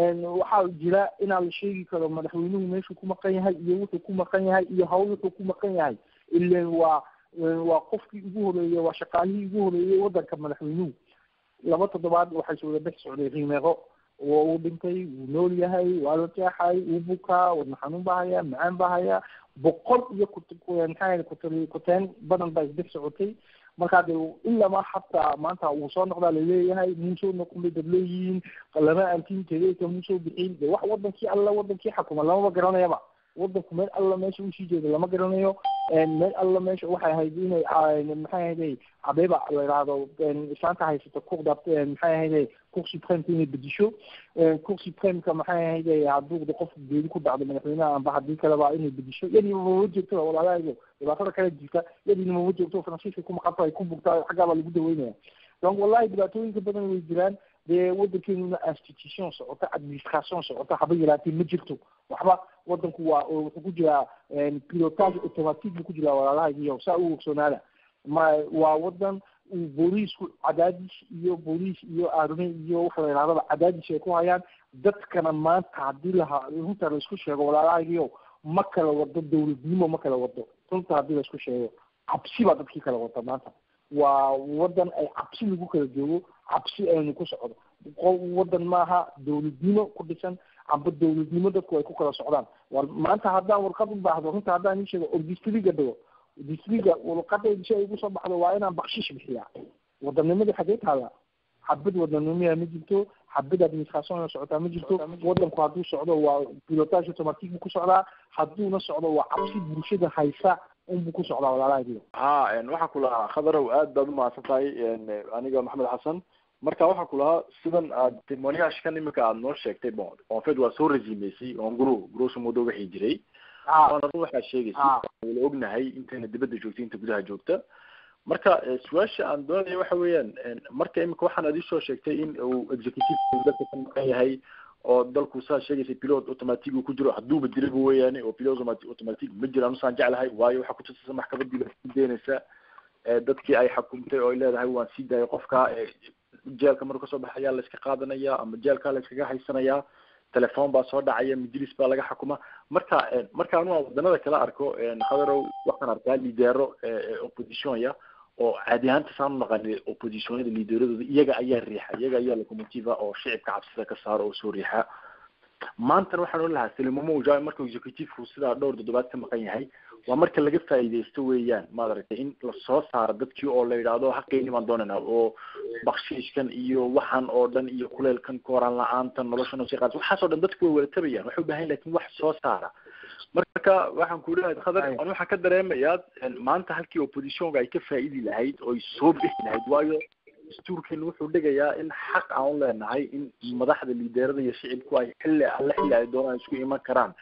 waxaa jira inaa la sheegi karo madaxweynuhu meeshuu ku maqan yahay iyo wuxuu ku maqan yahay iyo hawl wuxuu ku maqan yahay ilan waa waa qofkii ugu horeeyey waa shaqaalihii ugu horeeyey wadanka madaxweynuhu laba toddobaad waxay soo wada dhex socday rimeeqo waa uu dhintay wuu nool yahay waa la jeexay wuu bukaa wadna xanuun baa haya macaan baa haya boqol iyo maxaa kut kuteen badan baa isdhex socotay markaa de ilama hataa maanta wuu soo noqdaa laleeyahay muusoo noqon bay dad leeyihiin lama antin tegeeka muusoo bixin de wax wadankii alla wadankii xakuma lamaba garanayaba wadanku meel alla meesha usii jeedo lama garanayo meel alla meesha waxay ahayd inay maxay ahayday abeba la yidhaahdo islaanta haysata kuqda maxay ahayday cour supremeka inay bedisho cour supremeka maxay ahayday hadduu qof geedi ku dhacdo madaxweynaha amba haddii kaleba inay bedisho yadiina mama joogto walaalahaygo dhibaatada kale jirta yadiina mama joogto faransiiska ku maqanta ay ku bugta xaggaa baa lagu daweynaya donc wallahi dhibaatooyinka badan way jiraan dee wadankeenuna institution socota administration socota haba yaraatee ma jirto waxba wadanku waa wuxuu ku jiraa pilotage automatique buu ku jiraa walaalahaygiyo saa u ogsoonaada ma waa wadan uu booliisku cadaadis iyo booliis iyo arme iyo waxa la yidhahdaba cadaadis ay ku hayaan dadkana maanta haddii laha runta laisku sheego walaalahaygiyo ma kala wado dowladnimo ma kala wado runta haddii laisku sheego cabsi baa dadkii kala wada maanta waa wadan ay cabsi lagu kala joogo cabsi aynu ku socdo wadan maaha dowladnimo ku dhisan amba dowladnimo dadku ay ku kala socdaan war maanta haddaan warqad u baahdo runta haddaan ii sheego oo distriga dhigo distriga warqadayda si ay igu soo baxdo waa inaan bakshish bixiyaa wadannimada xagee taala xabad wadanimiya ma jirto xabad administration socotaa ma jirto wadanku hadduu socdo waa pilotage automatique buu ku socdaa hadduuna socdo waa cabsi bulshada haysa unbuu ku socdaa walaalahaygiyo ha waxaa ku lahaa khadarow aad baad umahadsan tahay aniga maxamed xasan marka waxaa ku lahaa sidan aad timoniashkan imika aad noo sheegtay bon en fait waa soo resumeysay on gro grosso modo waxii jiray waana run waxaad sheegaysay wala ognahay intayna dibadda joogtay inta gudaha joogta marka su-aasha aan doonaya waxa weeyaan marka imika waxaan aad isoo sheegtay in uu executive dalka ka maqan yahay oo dalku saa sheegaysay pilot automatic uu ku jiro hadduuba jiraba weeyaane oo pilot automatic ma jiraan usaan jeclahay waayo waxaa kutusaysa maxkamadii baa sii deynaysa dadkii ay xakumtay oo ay leedahay waan sii daayay qofka jeelka maruu kasoo baxayaa la iska qaadanaya ama jeelkaa la iskaga haysanayaa telefon baa soo dhacaya majlis baa laga xukuma marka marka anu aan wadanada kala arko khadarow waxaan arkaa lidero oppositionya oo caadi ahaanta saan u naqani oppositionyada lideradooda iyaga ayaa riixa iyaga ayaa locomotiva oo shicibka cabsida ka saaro oo soo riixa maantana waxaan ohan lahaa salimamo ujawi marka executivku sidaa dhowr toddobaad ka maqan yahay waa marka laga faa'iidaysto weeyaan maad aragtay in lasoo saaro dadkii oo la yidhaahdo haqeyni baan doonayna oo bakshiishkan iyo waxaan oo dhan iyo kuleelkan kooraan la-aantan noloshan oo sii qaad waxaas oo dhan dadku way wada tabayaan waxay u baahan lakin wax soo saara marka waxaan ku leeyahay khadar an waxaan ka dareemayaa maanta halkii oppositionka ay ka faa'idi lahayd oo ay soo bixi lahayd waayo dastuurkeenu wuxuu dhigayaa in xaq aan u leenahay in madaxda liideerada iyo shicibku ay xilli alle xilli ay doonaan isku iman karaan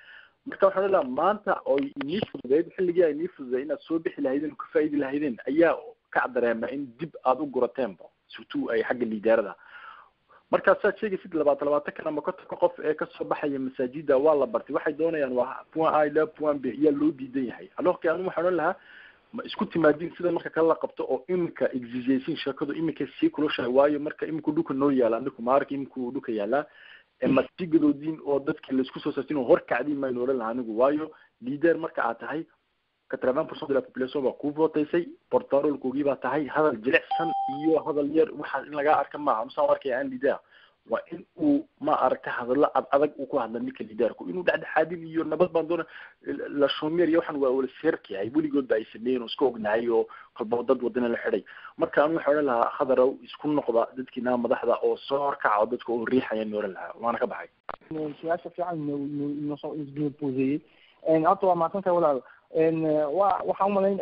marka waxaan leedaha maanta oo inii fududeyd xilligii ay inii fududeyd inaad soo bixi lahaydeen oo ka faa'iidi lahaydeen ayaa ka dareema in dib aada u gurateenba surtout ay xagga liidaarada markaa saad sheegaysid labaatan labaatankan ama kontonka qof ee kasoo baxaya masaajida waa la bartay waxay doonayaan waa point a ila point b ayaa loo diidan yahay alorki anu waxaan odhan lahaa ma isku timaadin sida marka kale la qabto oo iminka exigation sheekadu iminka sii kulushahay waayo marka iminku dhulka noo yaala aniku maarka iminku dhulka yaalaa ma sii gadoodin oo dadki laisku soo saartin oo horkacdin maynu odhan lahaa anigu waayo leader marka aad tahay quatre-vingt pourcent de la population baa ku votaysay portarolkoogii baa tahay hadal jilicsan iyo hadal yar waxaa in lagaa arka maaha nusaan arkaya aan leader waa in uu ma aragta hadallo ad adag uu ku hadla ninka lidaarku inuu dhexdhexaadin iyo nabad baan doona la shomer iyo waxaan waa wala seerkayahay weligood ba ay sameeyen oo iska ognahay oo kolba dad wadana la xidhay marka anu waxaa odhan lahaa khadarow isku noqda dadkiina madaxda oo soo horkaca oo dadka oo riixaya ni odhan lahaa waana ka baxay su-aasha fiican nosoo poseeyey horta waa mahadsantahay walaal wa waxaan umalayn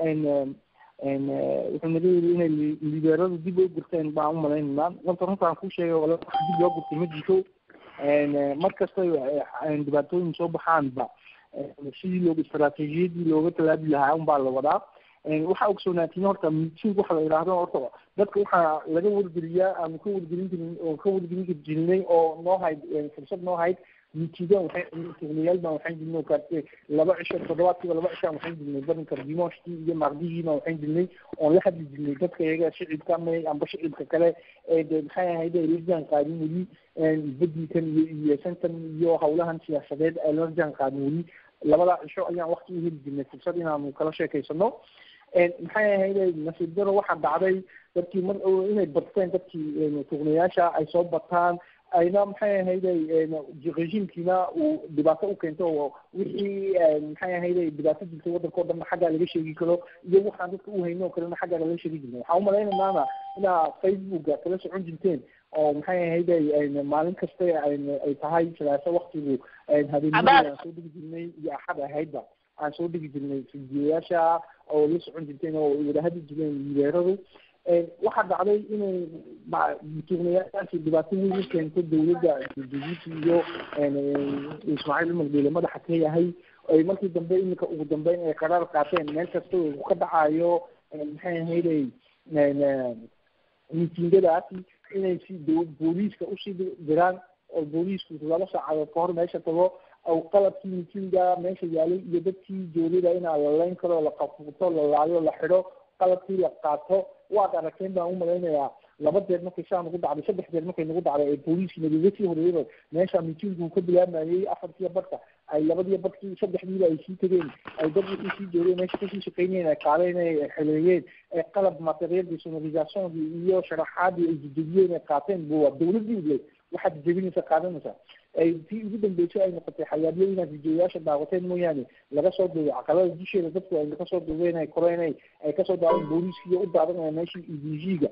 wuxuu naga yiri inay lideeradu dib u gurteen baan umalaynayna horta runtaan kuu sheegay wala dib loo gurtay ma jirto mar kastay dhibaatooyin soo baxaanba sidii looga istaraatiijiyadii looga talaabi lahaa unbaa la wadaa waxaa ogsoonaatini horta meeting waxa la yidhaahdo horta dadka waxaa laga wargeliyaa aanu ka wargelin jirin oo ka wargelin jirnay oo noo hayd fursad noo hayd miitiga waxay tugnayaal baan waxaan jirnay oo kaarte laba cisho toddobaadkiiba laba cishaan waxaan jirnay barinka dimooshkii iyo maqdigii baan waxaan jirnay oon la hadli jirnay dadka iyaga shicibka ama amba shicibka kale ee de maxay ahayd ay la jaan qaadin weli bedilkan iyo iyesantan iyo hawlahan siyaasadeed ay la jaan qaadin weli labada cisho ayaan wakti u heli jirnay fursad inaanu kala sheekaysano maxay ahayd nasiib daro waxaa dhacday dadkii mar inay bateen dadkii tugnayaasha ay soo bataan ayna maxay ahayd regiimkiina uu dhibaato u keento oo wixii maxay ahayd dhibaato jirtay waddanka o dhanna xaggaa laga sheegi karo iyo waxaan dadka u hayno o kalena xaggaa laga sheegi jirna waxaan umalaynaynana inaa facebooka kala socon jirteen oo maxay ahayd maalin kasta ay tahay salaaso waktigu habeenimada aan soo dhigi jirnay iyo axad ahaydba aan soo dhigi jirnay fidiyoyaasha oo la socon jirteen oo wada hadli jireen lideeradu waxaa dhacday inay tugnayaashaasi dhibaato weyn u keento dawladda jibuuti iyo ismaaciil cumar beele madaxa ka yahay ay markii dambe iminka ugu dambeyn ay qaraar qaateen meel kasta uu ka dhacayo maxay ahayday mitingadaasi inay si booliiska usii diraan oo booliisku laba saacadood ka hor meesha tago aw qalabkii mitinga meesha yaalay iyo dadkii joogada inaa la layn karo la qafuuto la laayo la xidho qalabkii la qaato waad aragteen baan umalaynayaa laba jeer markay saa nagu dhacday saddex jeer markay nagu dhacday ee booliiskii nagaga sii horeeyaba meesha mitinguu ka bilaamayay afartiya badka ay labadiya badkii saddexdiiba ay sii tegeen ay dad wixii sii joogeen meesha kasii shaqeynayeen ay qaadeen ay xeleeyeen ee qalab material desonorisationgii iyo sharaxaadii ay jejebiyeen ay qaateen bu waa dawladii le waxaad jebinaysa qaadanaysa ay tii ugu dambeysay ay noqotay xayaabyo inaad videoyaasha daawateen mooyaane laga soo duubay caqalada dusheeda dadku ay kasoo duubeen ay koreen ay ay kasoo daaween booliiskiiyo u daadanaya meeshii edg-ga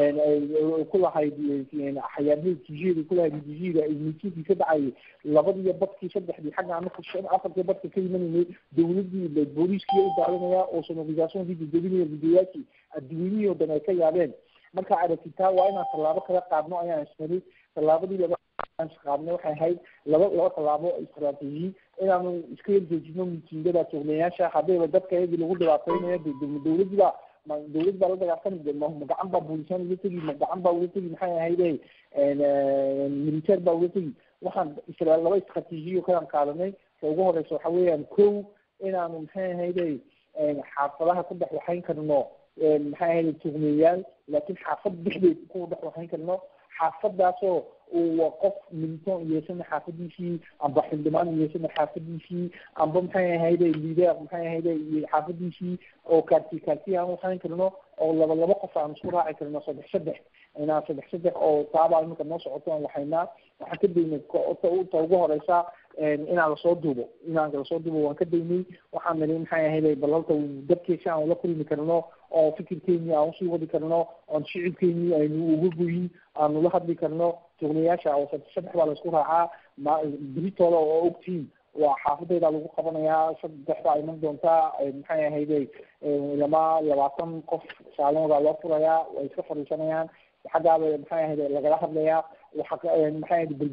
ku lahayd xayaabyada tg ku lahayd edg-ga miitinkii ka dhacayay labadiiyo badkii saddexdii xagga anaka shan afartii badka ka imanayay dawladii booliiskiiyo u daadanaya oo sonorisaationkii jejebinaya videoyaashii adduunyihii oo dhan ay ka yaabeen marka aragtitaa waa inaan tallaabo kala qaadno ayaan isnari tallaabadii laba qaadnay waxay ahayd laba laba tallaabo istaraatiiji inaanu iska yarjeejino mitingada tugnayaasha haddayba dadka iyadii lagu dhibaateynayo dawladii baa ma dawlad baa la dagaalsami ma gacan baa buulisaan uga tegi ma gacan baa uga tegi maxay ahayde militeer baa uga tegi waxaan isra laba istraatiijiyo kalaan qaadanay ta ugu horeysa waxa weeyaan kow inaanu maxay ahayde xaafadaha ku dhex waxayn karno maxay ahayde tugnayaal laakiin xaafad dhexdeed ku dhex waxayn karno xaafadaasoo uu qof militon yeesana xaafadiisii amba xildhibaan yeesana xaafadiisii amba maxay ahayde lider maxay ahayde xaafadiisii oo kaarti kaarti aan waxayn karno oo laba laba qof aan isku raaci karno saddex saddex inaan saddex saddex oo taabaa iminka noo socoto aan waxaynaa waxaan ka daynay ta ugu horeysa inaan lasoo duubo inaan lasoo duubo waan ka daynay waxaan niri maxay ahayde balalta dadkeesi aan ula kulmi karno oo fikirkeeni aan usii wadi karno oon shicibkeeni aynu uga goyin aanu la hadli karno tugnayaasha oo saddex baa laisku raacaa ma beritooda oo ogtiin waa xaafadeyda lagu qabanayaa saddex baa iman doontaa maxay ahayde lama labaatan qof saalooda loo furayaa way iska fadhiisanayaan xaggaaba maxay ahayde lagala hadlayaa waxa maxay ahayde belbela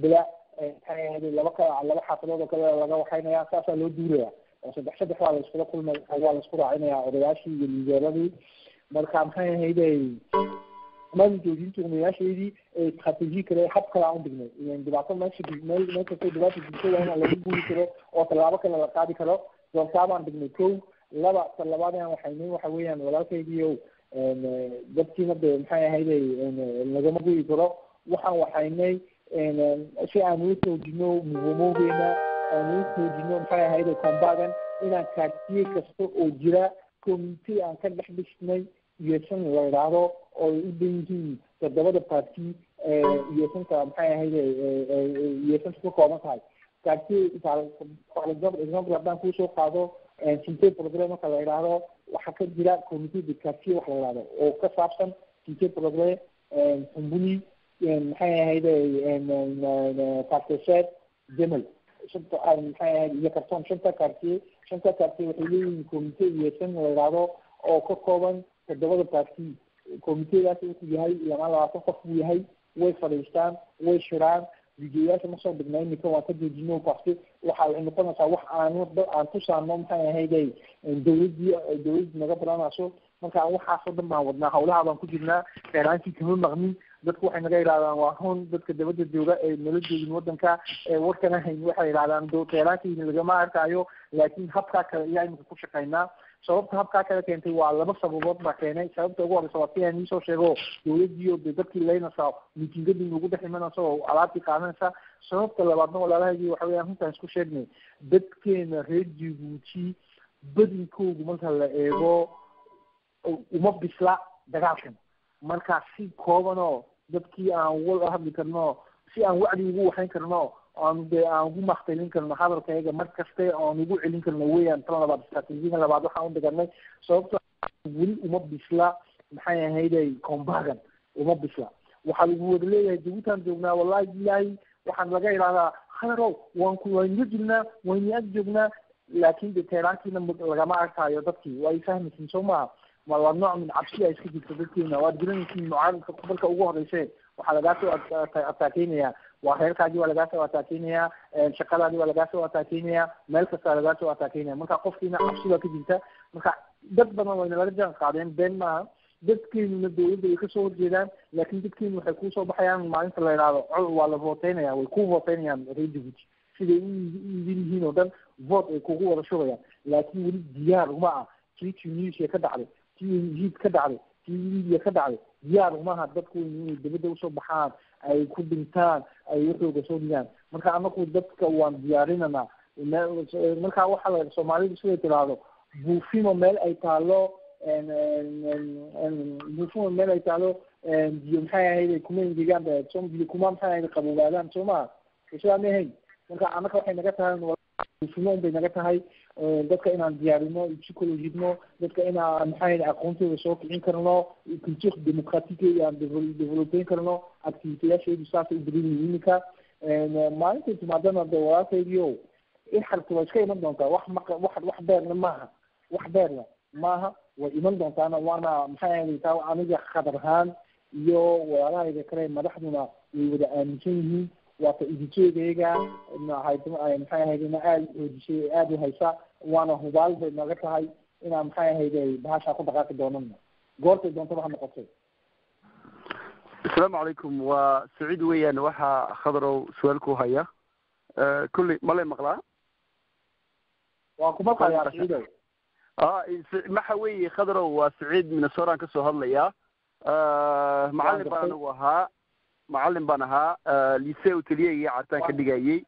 maxay ahayd laba ka laba xaafadood oo kale laga waxaynaya saasaa loo duulaya oo saddex saddex waa la iskula kulmay waa la isku raacinaya odayaashii iyo lideeradii marka maxay ahayday maalin joojinta umayaasheedii strateji kale hab kale aan udhignay ilan dhibaato meesha meel meel kastay dhibaata jirto waa inaan lagu guuri karo oo tallaabo kale la qaadi karo doortaa baan dhignay kow laba talabaad aan waxaynin waxa weeyaan walaalkaygiio dadkiina de maxay ahayday lagama guyi karo waxaan waxaynay si aan uu xoojino muhumoogeena aan uu xoojino maxay ahayday combagan inaan kaartiye kasta oo jira community aan ka dhex dhisnay iyosan la idhaahdo oo ay u dhan yihiin toddobada party iyosanta maxay ahayday iyosanta ka kooban tahay kaartiye for example haddaan kusoo qaado sinte program marka la idhaahdo waxaa ka jira community de kaartiye wax la idhahdo oo ka saabsan sinte program xumbuni maxay ahayday karteseed demel shanta maxay ahayd iyo karton shanta kaartiye shanta kaartiye waxay leeyihiin community iyosan la idhaahdo oo ka kooban toddobada party committeedaas wuxuu yahay lamaan labaatan qof buu yahay way fadhiistaan way shiraan videoyaasha ma soo dhignay iminka waan ka joojino parce waxa waxay noqonaysaa wax aanu aan tusaano maxay ahayday dawladii dawladii naga baranayso marka waxaasoo dhan baan wadnaa hawlaha baan ku jirnaa dheeraankii kama maqnin dadku waxay naga yidhahdaan waa hun dadka dabada jooga ee nala joogin wadanka ee warkana hayn waxay yidhahdaan dheeraankiina lagama arkaayo laakiin habkaa kale ayaa iminka ku shaqaynaa sababta habkaa kale keentay waa laba sababood baa keenay sababta ugu horeysa waa si aan iisoo sheego dawladii oo de dadkii laynaysa miitingadii nagu dhex imanaysa oo alaabtii qaadanaysa sababta labaadna walaalahaygi waxa weeyaan runtaan isku sheegnay dadkeena reer jibuuti badinkoodu marka la eego uma bisla dagaalkan marka si koobanoo dadkii aan uga hadli karno si aan wacdi ugu waxayn karno aan de aan ugu maktalin karno hadalkayga mar kaste aan ugu celin karno weeyaan tan labaad stratejiga labaad waxaan u dhiganay sababto weli uma bisla maxay ahayday combagan uma bisla waxaa lagu wada leeyahay jabuutaan joognaa wallahi bilahi waxaan laga idhahdaa khayrow waan ku waynaga jirnaa wayna ag joognaa laakin de teeraankiina lagama arkaayo dadkii waa ay fahmaysin soo maha waa nooc min cabsi a iska jirta dadkeena waad garanaysiin mucaaradka marka ugu horeyse waxaa lagaa soo ataakeynaya waa reerkaagii waa lagaa soo ataakeynaya shaqadaadii waa lagaa soo ataakeynaya meel kastaa lagaa soo ataakeynaya marka qofkiina cabsi baa ka jirta marka dad badan wayna laga jaan qaadeen been maaha dadkeenuna dawladda way kasoo horjeedaan laakin dadkeenu waxay kusoo baxayaan maalinta la idhaahdo col waa la voteynaya way ku voteynayaan reer jabuuti siday u idin yihiin oo dhan vote ay kugu wada shubayaan laakin weli diyaar uma ah kii tunisia ka dhacday kii hiid ka dhacday kii libiya ka dhacday diyaar umaha dadku inay dabadda usoo baxaan ay ku dhintaan ay waxooga soo dhigaan marka anaku dadka waan diyaarinanaa marka waxaa la soomaalidu siday tiraahdo buufimo meel ay taalo buufimo meel ay taalo biyo maxay ahayd kuma engegaan so biyo kuma maxay ahayd qaboobaadaan soo maha sidaa ma ahayn marka anaka waxay naga tahay buufimo un bay naga tahay dadka inaan diyaarino psychologino dadka inaan maxay aqoontooda soo kicin karno culture democratique aan developeyn karno activiteyaasheedu saasay u badan yihiin iminka maalintay timaadana de walaalkaygiio ixarta waa iska iman doontaa wax maq wax wax beerna maaha wax beerna maaha way iman doontaana waana maxay ahayd taa aniga khadar ahaan iyo walaalahayga kale madaxduna way wada aaminsan yihiin waata idinjeedayga maxay ahayd ina aada xoojisay aada u haysa waana hubaal bay naga tahay inaan maxay ahayday bahashaa ku dhaqaaqi doonana goortay doontaba ha noqotay asalaamu calaykum waa saciid weeyaan waxaa khadarow su-aal ku haya kulley malay maqlaa waan ku maqlayaa saciidow a maxa weeye khadarow waa saciid minnesotaan kasoo hadlaya macalin baan anigu ahaa macalin baan ahaa lise oteliye iyo cartaan ka dhigayey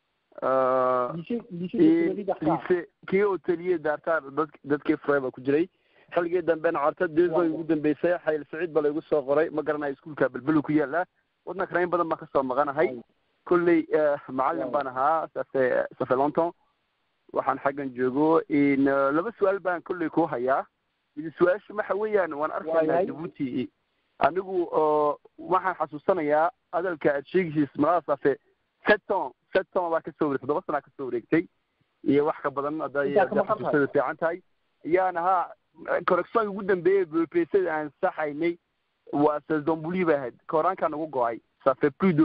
lise kii oteliye daartaan dad dadkii fure baa ku jiray xilligii dambena carta deesoy ugu dambeysay xayl saciid baa laygu soo qoray ma garanayo iskuolka belbelu ku yaala wadnankana in badan baan kasoo maqanahay kolley macalin baan ahaa safe safe lonton waxaan xaggan joogo laba su-aal baan kolley ku hayaa su-aasha waxa weeyaan waan arkaynaa jabuuti anigu waxaan xasuusanayaa hadalka aad sheegaysiis malada safe seton seton baa kasoo wareegtay todoba sanaa kasoo wareegtay iyo wax ka badan hadday xasuusada fiican tahay yaan ahaa correctionka ugu dambeeyey bpsada aan saxaynay waa sesdombuli ba ahayd koraankaa nagu go-ay safe plus de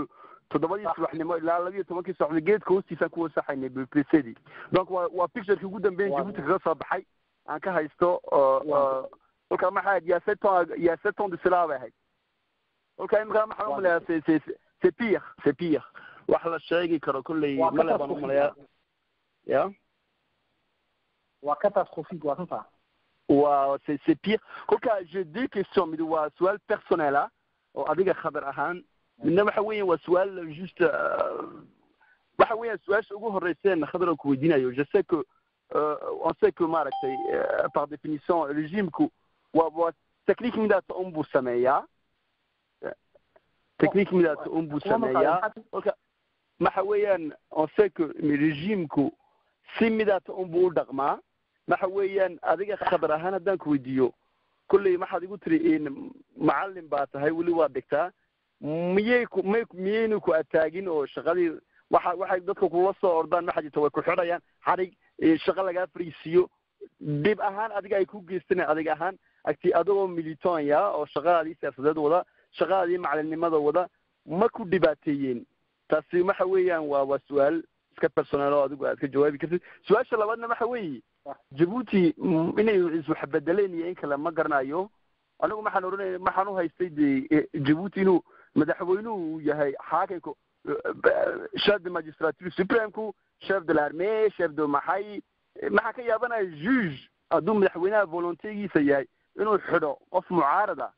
toddobadii subaxnimo ilaa labiyo tobankii subaxnimo geedka hoostiisaan ku wasaxaynay bpcdii donc waa waa pictureki ugu dambeyn jabuuti kaga soo baxay aan ka haysto kolkaa maxaa ahayd yaa sept ans yaa sept ans de cela bay ahayd kolkaa imika maxaan umaleyaa c'est c'est c'est pire c'est pire wax la sheegi karo kolley male baan umaleyaa ya waa catastrophique waa runta waa c'est c'est pire kolkaa j'ai deux questions mid waa su-aal personnel ah oo adiga khabar ahaan midna waxa weeyaan waa su-aal juste waxa weeyaan su-aasha ugu horeyseen khadar oo ku weydiinayo je sais que on sait que maaragtay par définition regimku waa waa technique midaata un buu sameeyaa technique midaata un buu sameeyaa kolka waxa weeyaan on sait que regimku si midaata un buu u dhaqmaa waxa weeyaan adiga khabar ahaan haddaan ku weydiiyo kolley maxaad igu tiri macalin baa tahay weli waa dhigtaa miyay ku may miyaynu ku ataagin oo shaqadii waxa waxay dadka kula soo ordaan maxa jirta way ku xidhayaan xarig shaqo lagaa fariisiiyo dhib ahaan adiga ay ku geystan adig ahaan agti adagoo militonya oo shaqadaadii siyaasadeed wada shaqadaadii macalinimada wada ma ku dhibaateeyeen taasi waxa weeyaan waa waa su-aal iska personaal oo adigu aad ka jawaabi kartid su-aasha labaadna waxa weeye jabuuti inay iswaxbedeleen iyo in kale ma garanayo anigu maxaan oranaya maxaan uhaystay de jabuuti inuu madaxweynuhu yahay xaakimka chef de magistrature supremku chef de l'armée chef de maxay maxaa ka yaabanaya juge hadduu madaxweynaha volontegiisa yahay inuu xidho qof mucaarada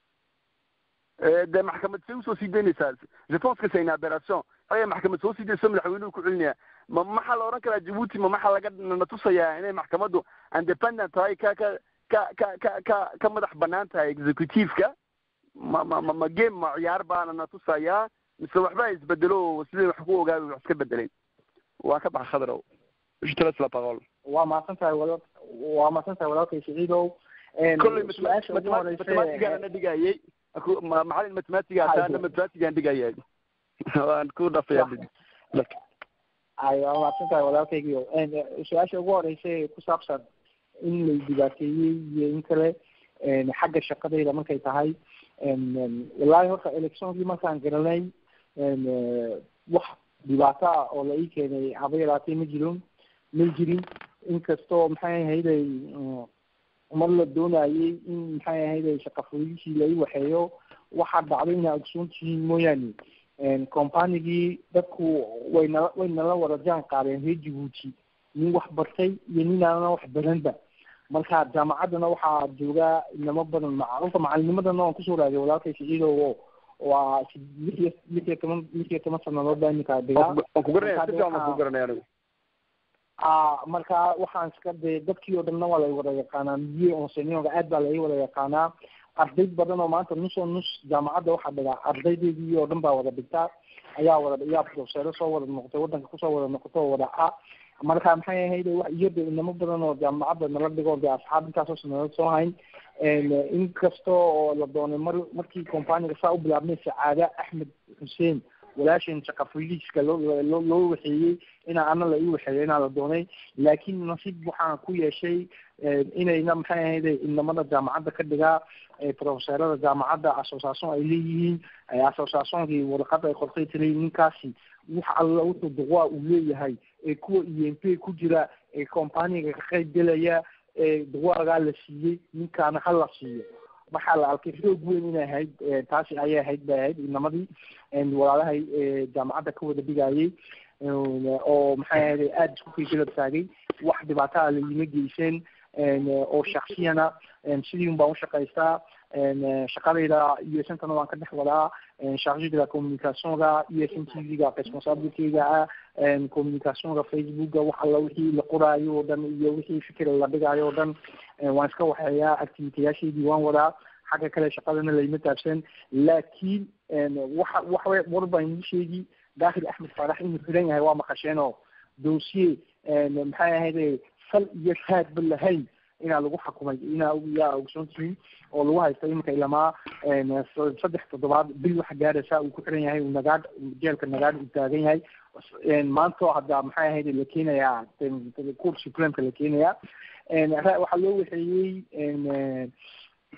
de maxkamad say usoo sii daynaysaa je pense que c'est une aberration aya maxkamad soo sii dayso madaxweynuhu ku celinaya ma maxaa la odhan karaa jabuuti ma maxaa laga natusayaa inay maxkamaddu independent tahay ka ka ka ka ka ka ka madax banaan tahay executiveka ma ma ma ma game ma ciyaar baana natusayaa mise waxba isbedelo sidii wax ku ogaabay wax iska bedeleen waa ka baxa khadrow je te laisse la parole waa mahadsan tahay wala waa mahadsan tahay walaalkay siciidow kolley mathematigaan na dhigayay macalin mathematiga ataana mathematigaan dhigayay waan ku dhafaya ay waa mahadsan tahay walaalkaygiio su-aasha ugu horeysa ku saabsan in lay dhibaateeyey iyo in kale xagga shaqadayda markay tahay wallahi horta electionkii markaan garanay wax dhibaato ah oo la ii keenay haba yaraatay ma jirin ma jirin inkastoo maxay ahayday mar la doonayay in maxay ahayday shaqafuliishii la ii waxeeyo waxaa dhacday inaa ogsoon tihiin mooyaane companigii dadku way nala way nala wada jaan qaadeen reer jabuuti nin wax bartay iyo nin aanan wax baranba marka jaamacaddana waxaa joogaa inamo badan macrufa macalinimadana waan kusoo raadiya walaalkay siciidow waa lix iyo lix iyo toban lix iyo toban sanadood baa iminka dhigaa marka waxaan iska de dadkii oo dhanna waa la wada yaqaanaa miye onsenioga aad baa la wada yaqaanaa arday badan oo maanta nus oo nus jaamacadda waxaa dhigaa ardaydeedii oo dhan baa wada dhigtaa ayaa wada ayaa profeseero soo wada noqotay waddanka kusoo wada noqoto oo wada a marka maxay ahayd wax iyada inamo badan oo jaamacadda nala dhigo de asxaab intaasoo sanadood soo hayn inkasta oo la doonay mar markii companiga saa u bilaabnay sacaada axmed xuseen walaashan shaqafiliiska loo loo loo waxeeyey inaa ana la ii waxeeyo inaa la doonay laakiin nasiib waxaan ku yeeshay inayna maxay ahayd inamada jaamacadda ka dhigaa profeseerada jaamacadda association ay leeyihiin associationkii warqad ay qortay tiri ninkaasi wax alla wuxuu duqaa uu leeyahay ee kuwa e m p ku jira ee companiga ka qayb gelaya ee duqaagaa la siiyey ninkaana ha la siiyo waxaa la arkay xoog weyn inay ahayd taasi ayay ahayd bay ahayd inamadii walaalahay jaamacadda ka wada dhigayay oo maxay ahayd aada isku fiikila taagay wax dhibaataa layima geyseen oo shaksiyana sidii un baan ushaqaystaa shaqadayda iyo sentana waan ka dhex wadaa charge de la communicationga iyo s n t v-ga responsabilityga ah communicationga facebookga wax alla wixii la qoraayo oo dhan iyo wixii fikir la dhigaayo oo dhan waan iska waxeeyaa activitayaashaydii waan wadaa xagga kale shaqadana layma taabsan laakiin waxa waxa war baan idin sheegi daahir axmed faarax inuu xiran yahay waa maqasheen oo dossier maxay ahayde sal iyo raadba lahayn inaa lagu xukumay inaa yaa ogsoon tihiin oo lagu haysta iminka ilamaa saddex toddobaad bil waxa gaaraysa uu ku xiran yahay uu nagaadh jeelka nagaadh uu taagan yahay maanta hadda maxay ahayd la keenayaa court supremeka la keenayaa waxaa loo waxeeyey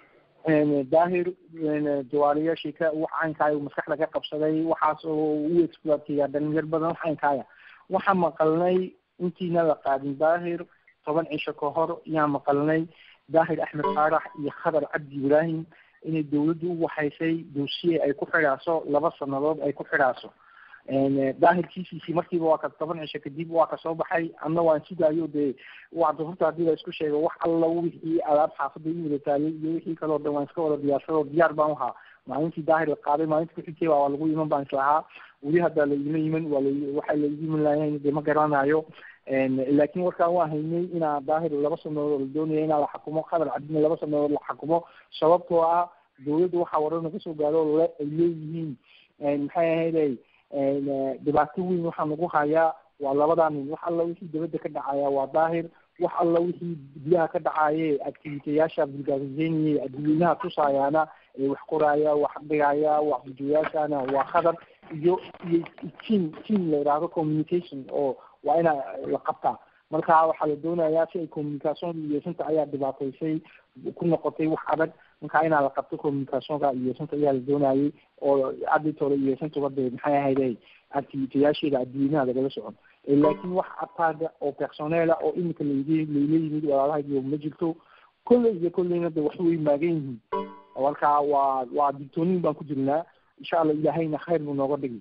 daahir jawaariyaashii ka wax caynkaaya maskaxda ka qabsaday waxaas oo u exploateeya dhalinyar badan wax caynkaaya waxaan maqalnay intiina la qaadin daahir toban cisho ka hor yaan maqalnay daahir axmed faarax iyo khadar cabdi ibraahim inay dawladdu u waxaysay dowsiye ay ku xidhaaso laba sanadood ay ku xidhaaso daahir kiisiisii markiiba waa ka toban cisho kadib waa ka soo baxay anna waan sugaayo dee waa horta haddii la isku sheego wax alla wixii alaab xaafadda i wada taalay iyo wixii kaleo dhan waan iska wada diyaarsado diyaar baan uhaa maalintii daahir la qaaday maalinta kuxigtay waa lagu iman baan islahaa weli haddaa la ima iman waa la waxaa la igu iman lahayn dee ma garanayo laakiin warkaan waa haynay inaa daahir laba sanadood la doonaya inaa la xakumo qadar cabdina laba sanadood la xakumo sababtoo ah dawladda waxaa warar naga soo gaaro le ay leeyihiin maxay ahayday dhibaato weyn waxaa nagu hayaa waa labadaa nin wax alla wixii dabadda ka dhacaya waa daahir wax alla wixii gudaha ka dhacaye activiteyaasha bulgaariseynaya adduweynaha tusaayaana ee wax qoraaya wax dhigaya wax bujoyaashana waa khadar iyo iyo team team la yidhaahdo communication oo waa ina la qabtaa marka waxaa la doonayaa si ay communicationka iyeesanta ayaa dhibaataysay ku noqotay wax adag marka inaa la qabto communicationka iyeesanta ayaa la doonayay oo aditore iyeesantuba dee maxay ahayday activiteyaasheeda adduweynaha lagala socon laakiin wax ataaga oo personeela oo imika layl layla yimid walaalahaygiyo ma jirto kolley iyo kolleyna de wax way maagan yihiin marka waa waa digtoonin baan ku jirnaa insha allah ilaahayna khayr buu nooga dhigi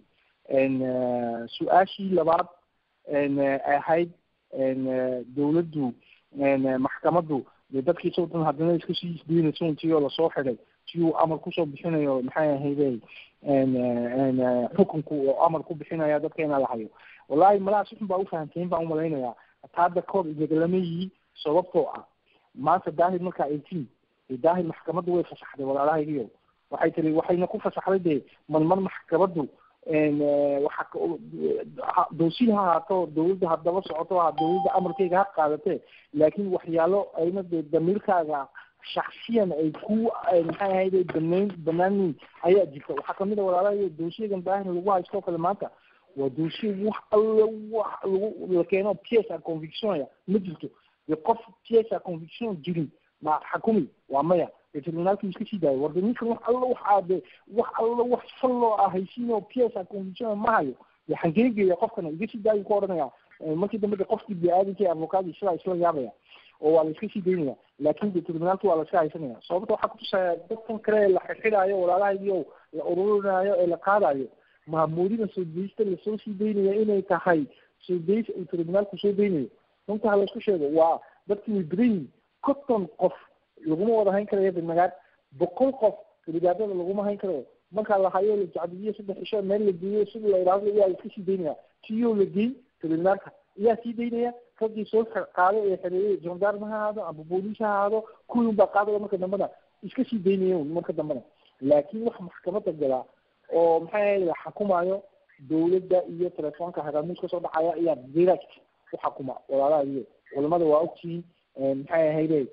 su-aashii labaad ahayd dawladdu maxkamaddu dee dadkiisa o dhan haddana iska sii isdeynayso intii oo lasoo xiday si uu amar kusoo bixinayo maxay ahayday xukunku oo amar ku bixinaya dadka inaa la hayo wallahi malaha si xun baa ufahamteen baan umalaynayaa taada koor inagalama yihi sababtoo ah maanta daahir markaa eighteen dee daahir maxkamaddu way fasaxday walaalahaygiyo waxay tiri waxayna ku fasaxday dee marmar maxkamaddu waxa dowsi ha ahaato dawladda haddaba socoto ha dawladda amarkayga ha qaadatee laakiin waxyaalo ayna dee damiirkaaga shaksiyan ay ku maxay ahayde banayn banaanin ayaa jirta waxaa kamid a walaalahay dowsiyagan daahir lagu haysto kale maanta waa dowsiya wax alla wax lagu la keeno piesa convictionya ma jirto dee qof piesa conviction jirin ma xakumi waa maya dee tribunaalkii iska sii daayo warde ninkan wax alla wax aade wax alla wax falloo ah haysiinoo piesa conviction ma hayo dee xangeegeya qofkana iga sii daayo ku odhanaya markii dambe de qofkii bini-aadamka advocaadi sidaa isla yaabaya oo waa la iska sii daynaya laakin de tribunaalki waa la iska haysanaya sababta waxaa kutusaya dadkan kale la xirxidaayo walaalahaygiio la ururinaayo ee la qaadayo maamuurida soo daysta lasoo sii daynaya inay tahay soo days uu tribunaalku soo daynayo runta ha laisku sheego waa dadkii way badan yihin konton qof laguma wada hayn karayo bimagaad boqol qof ribaadada laguma hayn karayo markaa la hayo la jacdiyo saddex cisho meel la geeyo sida la idhaahdo iyaa la iska sii daynaya tiyo la geey tribunaalka iyaa sii daynaya raggii soo qaaday ee xereeyey gendarme ha ahaado amba booliis ha ahaado kuwii unbaa qaadaya marka dambena iska sii daynaya marka dambena laakiin wax maxkamada galaa oo maxay ahayd la xakumayo dawladda iyo telefoonka hagaamuus kasoo dhacaya ayaa direct u xakuma walaalaha iyo culamada waa ogtihiin maxay ahayde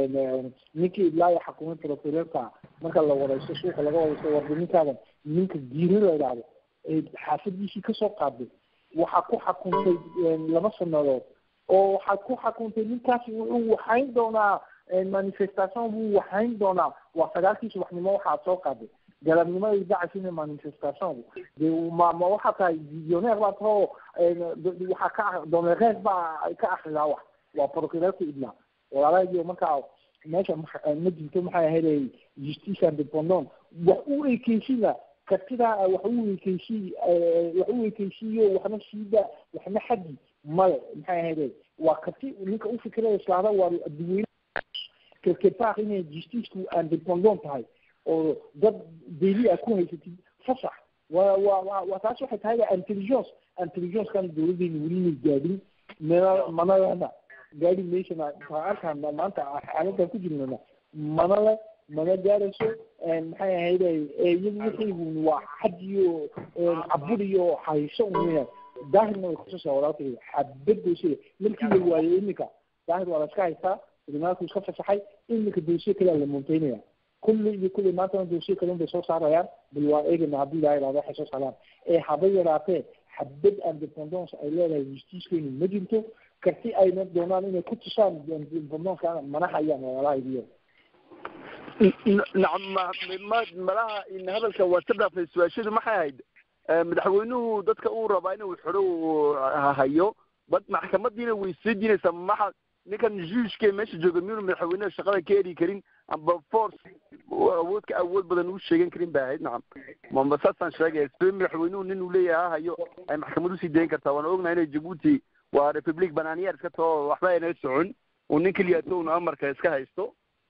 ninkii ilaayo xakumay procureurka marka la wareysto suuqa laga wareysto warda ninkaadan ninka giiri la idhaahdo ee xaafadiisii kasoo qaaday waxaa ku xakuntay laba sanadood oo waxaad ku xakuntay ninkaasi wuxuu waxayn doonaa manifestation buu waxayn doonaa waa sagaalkii subaxnimo waxaad soo qaaday galabnimada idacasina manifestation de ma ma waxaa tahay visioneer baa tahoo waxaa ka domereer baa ka akridaa wax waa procureurka idna walaalahaygiyo markaa meesha ma jirto maxay ahayd justice independent wax u ekeysida kartida wax u ekeysi wax u ekeysiiyo waxna siida waxna xadi male maxay ahayd waa karti ninka ufikiraya islaada waa dadweyne kelkepar inay justiceku independent tahay oo dad daily a ku haysatid fasax wa wa wa waa taas waxay tahay intelligence intelligencekan dawladdeena weli may gaadhin mana manalena gaadi meeshana arkaan maanta xaaladan ku jirnana mana le mana gaarayso maxay ahayde iyagu wixaygu waa xad iyo cabur iyo hayso uya daahirna way kususaa walaalkayga xabad doosiya markii la waayo iminka daahir waa la iska haystaa tribunaalku iska fasaxay iminka doosiye kalea la monteynaya kulli iyo kulli maantana doosiye kalun bay soo saarayaan bal waa eegana haddii ilaha ihahdo waxay soo saaraan ee haba yaraatee xabad independence ay leedahay justicekeenu ma jirto karti ayna doonaan inay ku tusaan independence mana hayaan walaalahaygiyo nacam ma ma malaha in hadalka waa ka dhaafay su-aashadu maxay ahayd madaxweynuhu dadka uu rabaa inuu xidho uu hayo bad maxkamadiina way soo diinaysaa maxa ninkan juushke meesha jooga miyuuna madaxweynaha shaqada ka eri karin amba force awood ka awood badan uu sheegan karin bay ahayd nacam mamba saasaan sheegaya sida madaxweynuhu nin uu leeyahay ha hayo ay maxkamad usii dayn kartaa waana ognahay inay jabuuti waa republic bananiyer iska tao waxba ayna socon uu nin keliyato una amarka iska haysto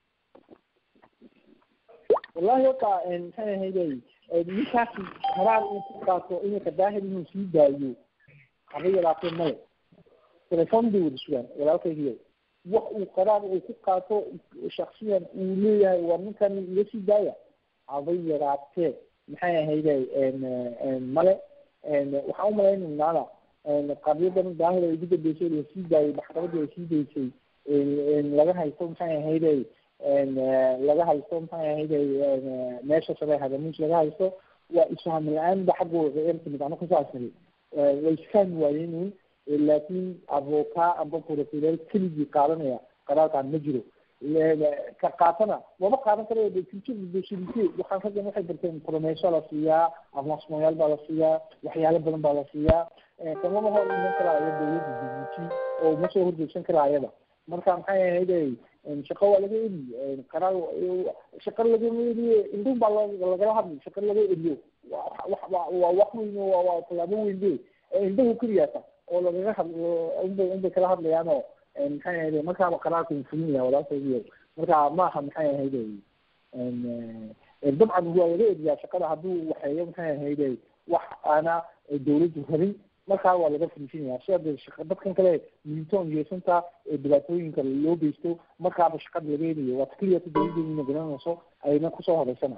wallahi horta maxay ahayday ninkaasi qaraar uu ku qaato iminka daahir inuu sii daayo haba yaraatee male telefon bay wada sugaan walaalkaygiyo wax uu qaraar uu ku qaato shaksiyan uu leeyahay waa ninkan iga sii daaya haba yaraatee maxay ahayday male waxaan umalaynaynaa qadiyadan daahir ay ugu dambeysay la sii daayay maxkamadii ay sii daysay laga haysto maxay ahayday laga haysto maxay ahayday meesha sare hadamuus laga haysto waa isfaham la-aan ba xaggooda er timid ano kasaasari way isfahmi waayeen laakiin avoka amba procurer keligii qaadanaya qaraarkaan ma jiro ka qaatana wama qaadan karayo de culture specialite waxaan raggan waxay barteen promeso la siiyaa avancemayaal baa la siiyaa waxyaalo badan baa la siiyaa kamama hor iman karaayo dawladda dbt oo uma soo horjeegsan karaayaba marka maxay ahayday shaqo waa laga eri qaraar shaqo lagama eriye indhun baa lagala hadlay shaqo laga eriyo waa wax weyn waa tallaabo weyn be indhahu keliyaata oo lagaga had unbay unbay kala hadlayaan oo maxay ahayday markaaba qaraarka uu fulinaya walaalkaygiyo marka maaha maxay ahayday dabcan waa laga eriyaa shaqada hadduu waxeeyo maxay ahayday wax aana dawladdu rabin markaa waa laga fariisinaya sida de shaqa dadkan kale militoon yeesanta ee dhibaatooyinka loo geysto markaaba shaqada laga helayo waa keliyata dawladdeedina garanayso ayna kusoo horeysana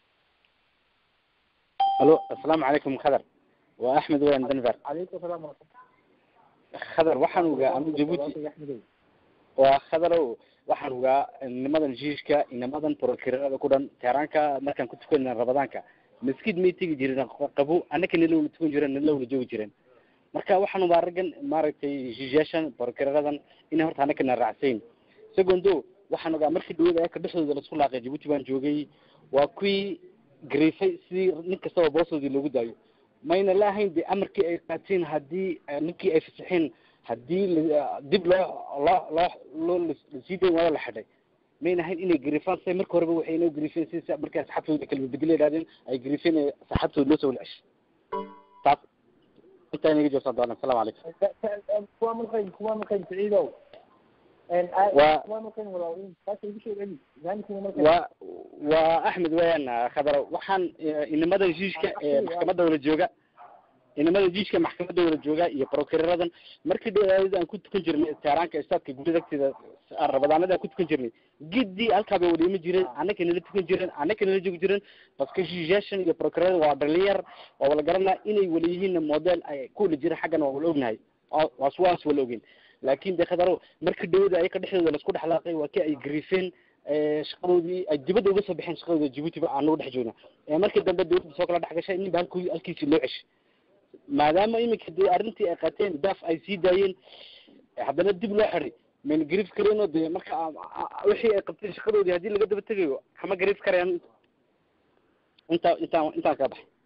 الو السلام عليكم خضر واحمد وين دنفر calaykum asalaam waraxmat خضر waxaan ogaa anu jabuuti waa khadarow waxaan ogaa nimadan jiishka inamadan prokirada ku dhan teeraanka markaan ku tukanayna rabadaanka maskid may tegi jiren qabo annaka nilowla tukan jiren nilowla joogi jiren marka waxaan ubaa raggan maaragtay jiisyaashan prokiraradan inay horta annakana raacsayn secondo waxaan ogaa markii dhawada ayaka dhexdooda laisku laaqay jabuuti baan joogay waa kuwii gariifay sidii nin kastaba boostoodii loogu daayo mayna la ahayn de amarkii ay qaateen haddii ninkii ay fasaxeen haddii la- dib loo loo loo loo lasii dayn waayo la xidhay mayna ahayn inay gariifaan say marka horeba waxay inoo gariifeen si markay asxaabtooda kala bedela yidhahdeen ay gariifeen ee saxaabtooda loo soo wala ceshay taas intaa inaga joogsan doona asalamu calaykum kuwa malqayn kuwa malqayn saciidow Waa- kuwa malqayn walaa kaasa igu soo celi yani kuwa malqayn waa waa axmed weeyaan khadaro waxaan eh, inamada jiishka ee maxkamadda wala jooga inamada jiishka maxkamadda wala jooga iyo prokiraradan markii dheeraadada aan ku tukan jirnay teeraanka istaadka gurida agteeda rabadaanada aan ku tukan jirnay gidii halkaa bay wada iman jireen annaka nala tukan jireen annaka nala joogi jireen baska jiisyaashan iyo prokirada waa dhalinyar waa wala garanaa inay wala yihiin model ay ku wala jireen xaggana waa wala ognahay waa- waas waas wala ogeyn laakin de khadaro markii dhawada ayaka dhexdooda laisku dhexlaaqay waa kii ay gariifeen ee, shaqadoodii ay dibadda uga soo baxeen shaqadooda jabuuti ba aan nagu dhex joogna ee markii dambe dawladda soo kala dhex gashay ninba halkii halkiisii loo ceshay maadaama iminka dee arrintii ay qaateen daaf ay sii daayeen haddana dib loo xiday mayna gariif kareenoo dee marka a- a- wixii ay qabteen shaqadoodii haddii laga daba tegayo kama gariif karayaan intaa intaan intaan ka baxay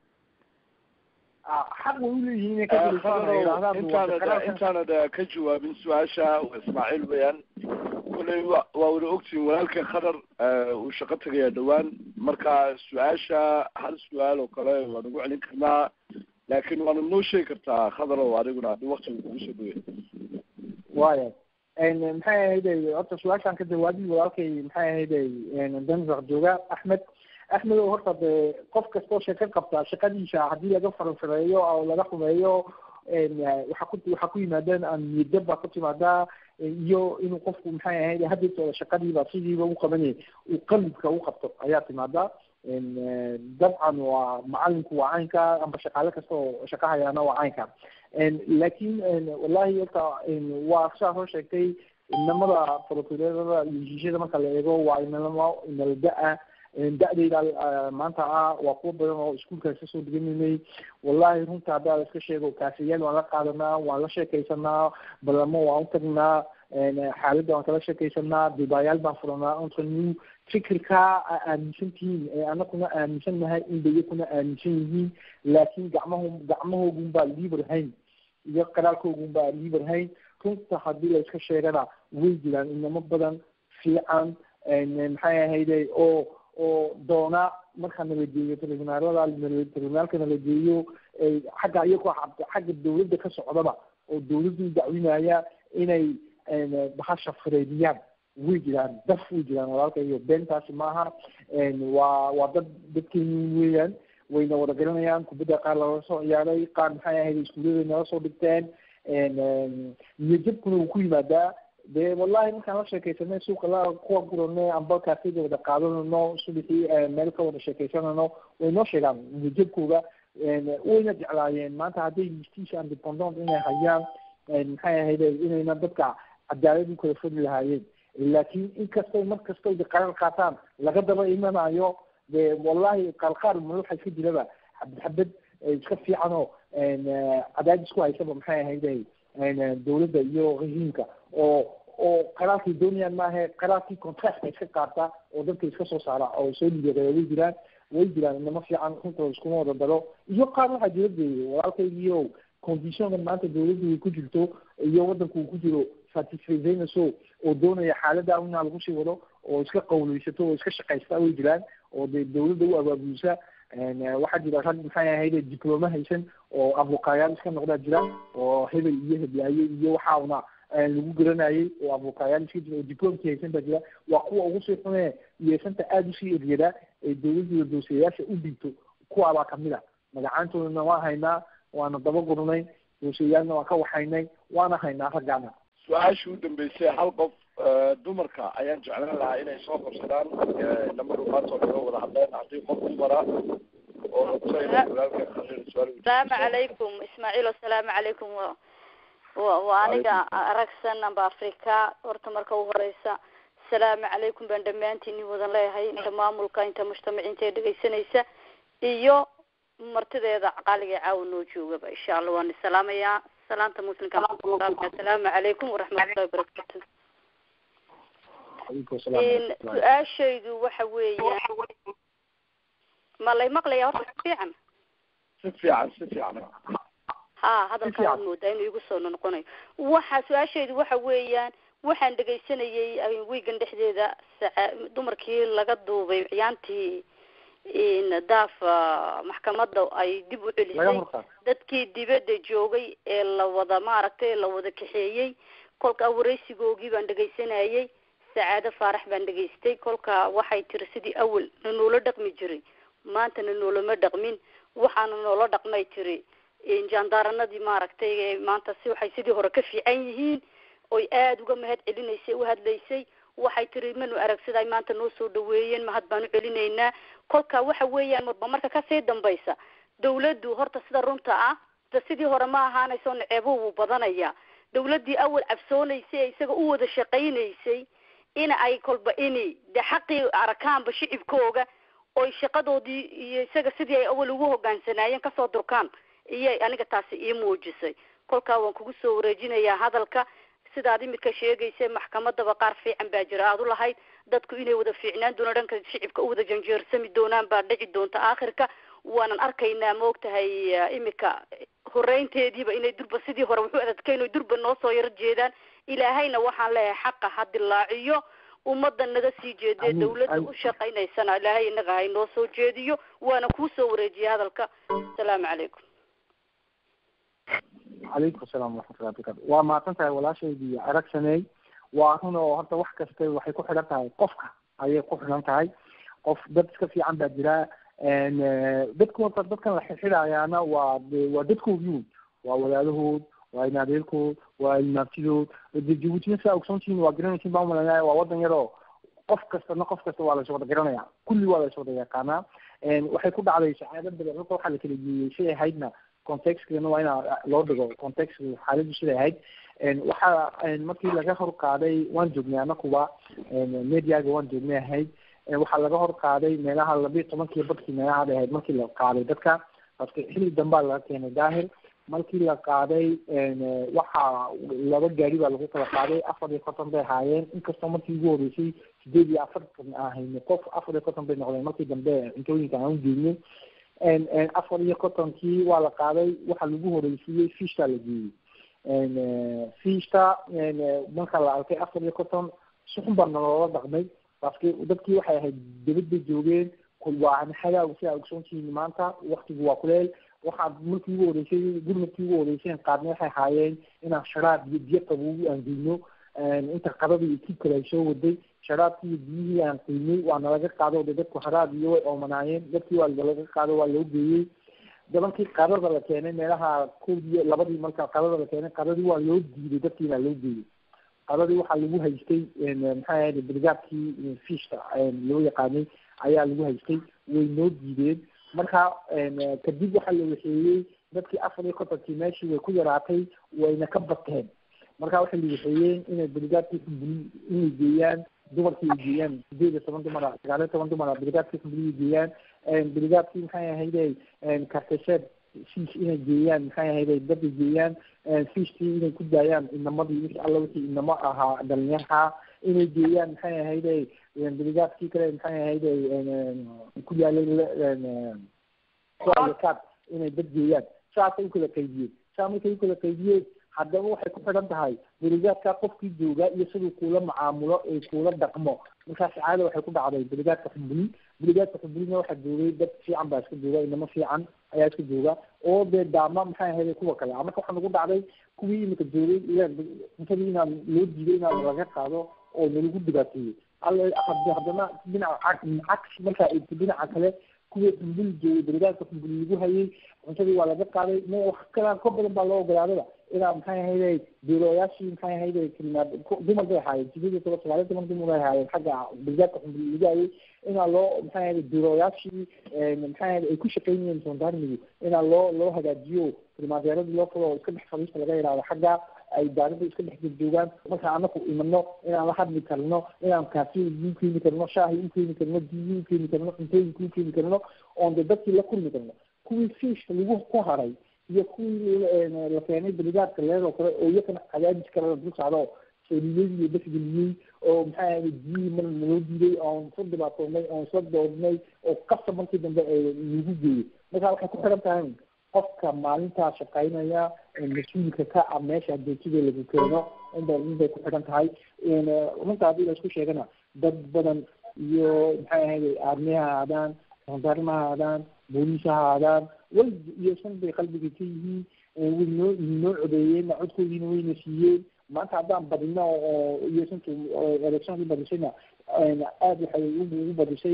xaq way uleeyihiin inay ka gelisaanayidhahdaan intaanad intaanad ka jawaabin su-aasha waa ismaaciil weeyaan koley wa waa wada ogtihin walaalka khadar uu shaqo tagayaa dhawaan marka su-aasha hal su-aal oo kale waa nagu celin karnaa laakin waana noo sheegi kartaa khadar oo adiguna haddii waktiga kugu soo dhawey waaya maxay ahayday horta su-aashaan ka jawaabi walaalkay maxay ahayday denver jooga axmed axmed oo horta dee qof kastoo sheeko qabta shaqadiisa haddii laga faranfareeyo oo laga xumeeyo waxa ku waxaa ku yimaadeen niyadjab baa ku timaadaa iyo inuu qofku maxay ahayd hadeertooda shaqadiiba sidiiba u qabanayay uu qalibka u qabto ayaa timaadaa dabcan waa macalinku waa caynka amba shaqaale kasta oo shaqo hayaana waa caynka laakin wallahi horta waa saa soo sheegtay inamada prokurerada iyo heshiisyada marka la eego waa inalama inala da-a da-dayda maanta ah waa kuwa badan oo iskuolkaas kasoo diganaynay wallahi runta haddaa la iska sheego kaasiyaal waan la qaadanaa waan la sheekaysanaa balamo waan u tagnaa xaaladda waan kala sheekaysanaa dibaayaal baan furanaa entre nous fikirkaa aa aaminsan tihiin ee anakuna aaminsan nahay in bayakuna aaminsan yihiin laakiin gacmaho gacmahoogun baa liibarhayn iyo qaraalkoogun baa liibarhayn runta haddii la iska sheegana way jiraan inamo badan fiican maxay ahayde oo oo doona marka nalageeyo tribunaalada tribunaalka nalageeyo xagga iyagoo xagga dawladda ka socdaba oo dawladdu dacwinaya inay bahasha fureediyaan way jiraan daf way jiraan walaalka iyo beentaasi maaha waa waa dad dadkeeni weeyaan wayna wada garanayaan kubadda qaar lala soo ciyaaray qaar maxay ahayd iskuullada nala soo dhigteen niyajabkuna wuu ku yimaadaa dee wallahi markaan la sheekaysanay suuqa la kuwa gurano amba kaafida wada qaadanano subaxii meel ka wada sheekaysanano way noo sheegaan niyajabkooga wayna jeclaayeen maanta hadday justice independent inay hayaan maxay ahayd inayna dadka cadaalad u kala fodi lahaayeen laakiin inkastay mar kastay qarar qaataan laga daba imanayo de wallahi qaarqaar waxaa iska jiraba xabad xabad iska fiican oo cadaadis ku haysaba maxay ahayd dawladda iyo regiimka oo oo qaraarkay doonayaan maahe qaraarkii contractka iska qaata oo dadka iska soo saara oo soo liideeya way jiraan way jiraan inamo fiican runta iskuma wada daro iyo qaar waxaa jira de walaalkaygiio conditionka maanta dawladdu way ku jirto iyo wadanku uu ku jiro satisfaynayso oo doonaya xaalada inaa lagu sii wado oo iska qawleysato oo iska shaqaysta way jiraan oo de dawladda u abaabulisa waxaa jira rag maxay ahayde diploma haysan oo abukayaal iska noqdaa jira oo hebel iyo heblaaye iyo waxauna lagu garanayay oo abukayaal iska jira oo diplomkii haysan baa jira waa kuwa ugu sii xune yeesanta aada usii eryada ee dawladda doosayaasha u dhiibto kuwaabaa kamid a magacaantoodana waa haynaa waana daba gurnay doosayaalna waan ka waxaynay waana haynaa raggaana su-aashii u dambeysay hal qof dumarka ayaan jeclaan lahaa inay soo qabsadaan lamadu maantoo naga wada hadleen haddii qof dumara oo asalaamu calaykum ismaaciil asalaamu calaykum wa wa waa aniga aragsan amba africa horta marka u horeysa asalaamu calaykum baan dhammaantiin wadan leeyahay inta maamulka inta mujtamaciinta ee dhegeysanaysa iyo martideeda caqaaliga caawa noo joogaba insha allah waan isalaamayaa salaanta muslimka asalaamu calaykum waraxmatullahi wabarakatu su-aashaydu waxa weeya ma lay maqlaya horta si fiican si fiican si fiican ha hadalkaa waad moodaa inuu igu soo noqonayo waxa su-aashaydu waxa weeyaan waxaan dhegaysanayay wiigan dhexdeeda saca dumarkii laga duubay ciyaantii daaf maxkamadda ay dib u celisay dadkii dibadda joogay ee la wada maaragtay la wada kaxeeyey kolka wareysigoogii baan dhegaysanayay sacaado faarax baan dhegaystay kolka waxay tiri sidii awel na noola dhaqmi jiray maanta na noolama dhaqmin waxaana noola dhaqmay tiri jaandaaranadii maaragtay maanta si waxay sidii hore ka fiican yihiin oy aada uga mahad celinaysay u hadlaysay waxay tiri manu aragsiday maanta noo soo dhaweeyeen mahad baan u celinaynaa kolka waxa weeyaan marba marka kasii dambaysa dawladdu horta sida runta ah da sidii hore ma ahaanayso naceebo wuu badanaya dawladdii awal cabsoonaysay ee isaga u wada shaqaynaysay in ay kolba ini de xaqii arakaanba shicibkooga oy shaqadoodii iyo isaga sidii ay awal ugu hogaansanaayeen kasoo durkaan iyay aniga taasi ii muujisay kolkaa waan kugu soo wareejinayaa hadalka sidaad imika sheegaysa maxkamadaba qaar fiican baa jira aad u lahayd dadku inay wada fiicnaan doonaan dhanka shicibka u wada janjeersami doonaan baa dhici doonta aakhirka waanan arkaynaa maogtahay imika horeynteediiba inay durba sidii hore wuxuu adadkayn oy durba noo soo yaro jeedaan ilaahayna waxaan leeyahay xaqa ha dilaaciyo ummadda naga sii jeedee dawladda u shaqaynaysana ilaahay inaga hay noo soo jeediyo waana kuu soo wareejiyay hadalka asalaamu calaykum calaykum asalaam waraxmatullahi barakatu waa mahadsan tahay walaashaydii aragsaney waa run oo horta wax kasta waxay ku xidhan tahay qofka ayay ku xidhan tahay qof dad iska fiican baa jira dadku horta dadkan la xidxidhayaana waa waa dadkoodii waa walaalahood waa inaadeerkood waa ilmaabtidood de jabuutina saa ogsoontihiin waa garanaysin baa umalanaya waa wadan yaroo qof kastana qof kasta waa lays wada garanaya kulli waa lays wada yaqaanaa waxay ku dhacday sacaado badan horta waxaa la kala geeyey siday ahaydna contextkana waa ina loo dhigo context xaaladdu siday ahayd waxaa markii laga hor qaaday waan joognay anakuba mediaga waan joognay ahayd waxaa laga hor qaaday meelaha labiiyo tobankii badkii meelahaad ahayd markii la qaaday dadka paske xilli dambaa laga keenay daahir markii la qaaday waxaa laba gaari baa lagu kala qaaday afar iyo konton bay ahaayeen inkastoo markii ugu horeysay sideed iyo afartan ahayne qof afar iyo konton bay noqdeen markii dambe cuntooyinka aan ugeynay afar iyo kontonkii waa la qaaday waxaa lagu horeysiiyey fishta la geeyey fishta marka la arkay afar iyo konton suxun baa naloola dhaqmay baske dadkii waxay ahayd dibadda joogeen waa xagaagu si aa ogsoontihiin maanta waktigu waa kuleel waxaa markii ugu horeysay gurmadkii ugu horeyseen qaadna waxay ahaayeen inaan sharaab iyo biyo qabogu aan geyno inta qadada iyo kii kale ay soo waday sharaabkii iyo biyihii aan qiimay waa nalaga qaado de dadku haraab iyo way oomanaayeen dadkii waa laga qaado waa loo geeyey dabankii qadada la keenay meelaha koodiyo labadii marka qadada la keenay qadadii waa loo diiday dadkii baa loo geeyey qadadii waxaa lagu haystay maxaa ahayd brigaadkii fishka loo yaqaanay ayaa lagu haystay way noo diideen marka kadib waxaa la waxeeyey dadkii afar iyo kontonkii meeshii way ku yaraatay wayna ka bateen marka waxay la waxeeyeen inay brigaadkii xumbuli inay geeyaan dumarkii ay geeyaan sideed iyo toban dumara sagaal iyo toban dumara brigaadkii xumbuli ay geeyaan brigaadkii maxay ahayday kartesheed fish inay geeyaan maxay ahayday dad ay geeyaan fishkii inay ku daayaan inamadii wixii alla wixii inamo ahaa dhalinyaha inay geeyaan maxay ahayday brigaadkii kale maxay ahayday ku yaalay kaad inay dad geeyaan saasay ukala qaydiyeen saa markay ukala qaydiyeen haddaba waxay ku xidhan tahay brigaadka qofkii joogaa iyo siduu kuula macaamulo ee kuula dhaqmo markaas caada waxay ku dhacday brigaadka xumbuli brigaadka xumbulina waxaa joogay dad fiican baa iska jooga inamo fiican ayaa iska jooga oo dee daama maxay ahayd kuwa kale marka waxaa nagu dhacday kuwii imika joogay cuntadii inaan loo diiday inaan laga qaado oo nalagu dhibaateeyey haddana dhinaca cagsi markaa eegto dhinaca kale kuwii xumbuli joogay brigaadka xumbuli lagu hayay cuntadii waa laga qaaday m wax kalaan ka badan baa loo ogolaadaba inaa maxay ahayday beelooyaashii maxay ahayday kalimaad dumar bay ahaayeen sideed iyo toban sagaal iyo toban dumar bay ahaayeen xagga brigaadka xumbuli lagu hayay inaa loo maxay ahayday beelooyaashii maxay ahayday ay ku shaqeynayeen sondarmigu inaa loo loo hagaajiyo kalimaadyeeradii loo fulo oo iska dhex fadhiista laga yidhaahdo xagga ay daarada iska dhex joogaan marka anaku imano inaan la hadli karno inaan kaafiya u keeni karno shaahi u keeni karno biyi u keeni karno cuntooyinka u keeni karno oon de dadkii la kulmi karno kuwii fiishka lagu ku haray iyo kuwii la keenay brigaadka leedoo kale oo iyakana cadaadis kale la dul socdo sooliyadii iyo basgeliyey oo maxay ahayd biyihii mar naloo diiday oon soo dhibaatoonay oon soo doodnay oo qasab markii dambe lagu geeyey marka waxay ku xiran tahay qofka maalintaa shaqaynaya mas-uulka ka ah meesha adeejida lagu keeno inba inbay ku xidhan tahay runta haddii la isku sheegana dad badan iyo maxay ahayday aarmi ha ahaadaan sandarma ha ahaadaan booliis ha ahaadaan way iyo san bay qalbiga ka yihiin way noo noo codeeyeen codkoodiina wayna siiyeen maanta haddaan badino oo iyo santu electionkii badisayna aada waxay ugu badisay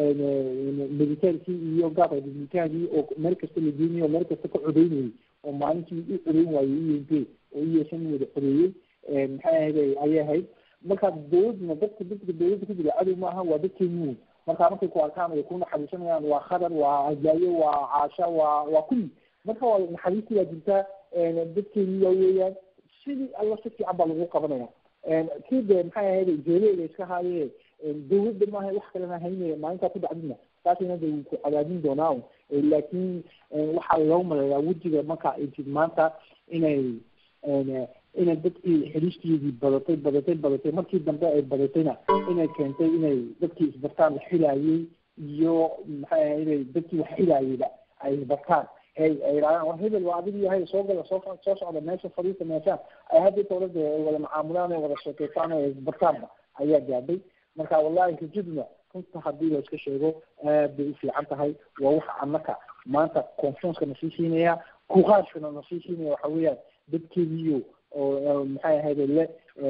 militaankii iyo gaarka militaarkii oo meel kasta la geenayay oo meel kasta ka codeynayay oo maalintii u codeyn waayey u n p oo iyosan wada codeeyey maxay ahayd ayay ahayd marka dawladna dadka dadka dawladda ku jira cadow maaha waa dadkeenu marka markay ku arkaan ay ku naxariisanayaan waa khadar waa hadlaayo waa caasha waa waa kulli marka waa naxariistii waa jirtaa dadkeenu waa weeyaan sidii alla si fiican baa lagu qabanaya kii de maxay ahayd jeeleeda iska haayee dawladda maaha wax kalena haynaya maalintaa ku dhacdina taasina de wuu ku cadaadin doonaa laakiin waxaa loo maleeyaa wejiga marka ay tid maanta inay inay dadkii xelisteedii badatay badatay badatay markii dambe ay badatayna inay keentay inay dadkii isbartaan la xilaayey iyo maxay ahayd dadkii wax xilaayeyba ay isbartaan hey ay yidhahdaan war hebel waa adig yahay soo gala soo soo socda meesha fadhiista meeshaan ay hadda dawladda ay wada macaamulaan ay wada sheekeystaan ay isbartaanba ayaa gaadhay marka wallahi rajaduna runta haddii la iska sheego aad bay u fiican tahay waa waxa annaka maanta confianceka na sii siinaya kuqaashkana na sii siinaya waxa weeyaan dadkeediyo oo maxay ahayd le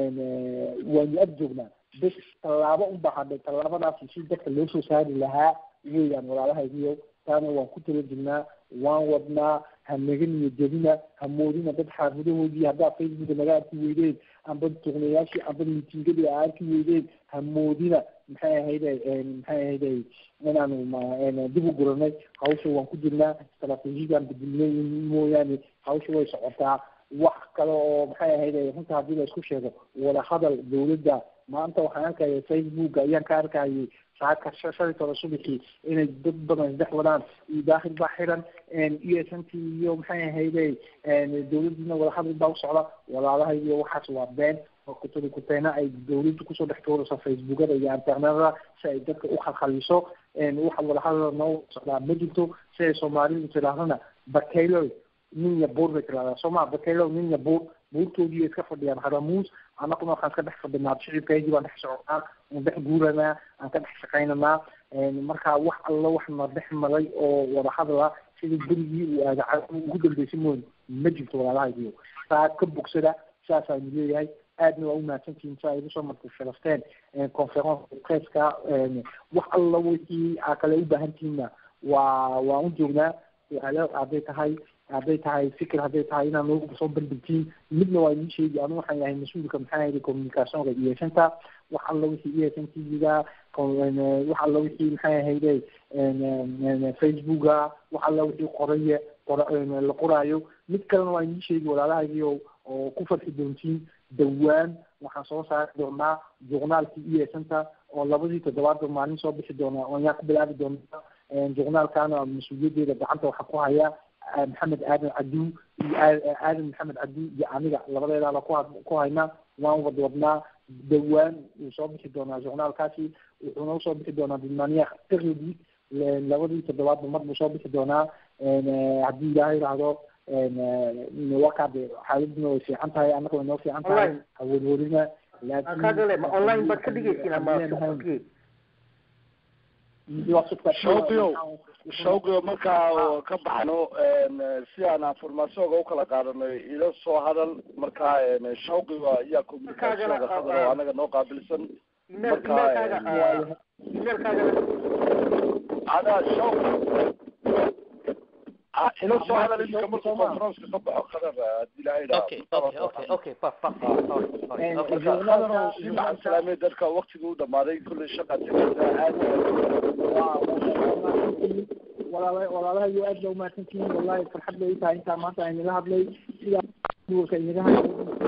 waanu ag joognaa bes tallaabo unbaa hadhay tallaabadaasi si dadka loo soo saari lahaa weeyaan walaalahaygiyo taana waan ku tala jirnaa waan wadnaa ha naga niyo jebina ha moodina dad xaafidahoodii haddaa facebooka naga arki weydeen amba tuqnayaashii amba miitingadii a arki weydeen ha moodina maxay ahayday maxay ahayday inaanu dib u guranay hawsha waan ku jirnaa istraatiijiyadan bedilnay mooyaane hawsha way socotaa wax kale oo maxay ahayday runta haddii la isku sheego wada hadal dawladda maanta waxaan arkaya facebook ayaan ka arkayay saaka shalitooda subaxii inay dad badan isdhex wadaan iyo daakhil baa xiran e s n t iyo maxay ahayde dawladdiina wadahadal baa u socda walaalaha iyo waxaas waa been oo kutuli kuteena ay dawladdu kusoo dhex tuurayso facebookada iyo internetada si ay dadka u khalkhaliso waxa wadahadal noo socdaa ma jirto si ay soomaalidu tidaahdana bakaylo nin ya buur bay tiraahdaa sooma bakaylo nin ya buur buurtoodii iska fadhiyaan haramuus anaguna waxaan ka dhex fadhinaa shicibkaygii baan dhex soconaa aan dhex guuranaa aan ka dhex shaqaynanaa marka wax alla wax na dhex maray oo wadahadala sidii berigii uu aadaca ugu dambeysay mooy ma jirto walaalahaygiyo saa ka bogsada saasaanu leeyahay aadna waa umahadsantihiin si ay igu soo marka sharafteen conference presska wax alla wixii aa kale u baahantihiinna waa waan u joognaa su-aalo hadday tahay hadday tahay fikir hadday tahay inaan nagu soo bandhigtiin midna waa inii sheegi anu waxaan yahay mas-uulka maxaa yidhi communicationka iyo santa wax alla wixii e s n t v-ga wax alla wixii maxay ahayde facebooka wax alla wixii qoraye la qoraayo mid kalena waa inii sheegi walaalahaygiio oo ku farxi doontiin dhawaan waxaan soo saari doonaa journaalkii e santa oo labadii toddobaadba maalin soo bixi doona oo ayaan ku bilaabi doonaa journaalkana mas-uuliyaddeeda gacanta waxaa ku haya maxamed aadan cadu iyo aadan maxamed cadu iyo aniga labadeedaaba ku ku hayna waan wadwadnaa dhawaan wuu soo bixi doonaa journaalkaasi wuxuuna usoo bixi doonaa dilmaniya periodic labadii toddobaadba mar buu soo bixi doonaa haddii ilaahay idhaahdo wakaade xaaladuna way fiican tahay annaga way noo fiican tahay hawadwadina online baad ka dhigaysiin ama shawqiyo shawqiyo markaa ka baxno si aan informationka ukala qaadano ila soo hadal markaa shawqiga ayaa communicationka qadar oo anaga noo qaabilsan marka ada shawqi ila soo hadal iminka markuu conferenceka ka baxo qadar hadii ilahay okay okay okay okay qadar si maxan salaamay dadka waktiga u dhamaaday kulley shaqa tegaysa aad walaala walaalahayo aad baa umahadsantihiin wallahi farxad bay itahay intaa maanta aynala hadlay sidaa duwalka inaga haya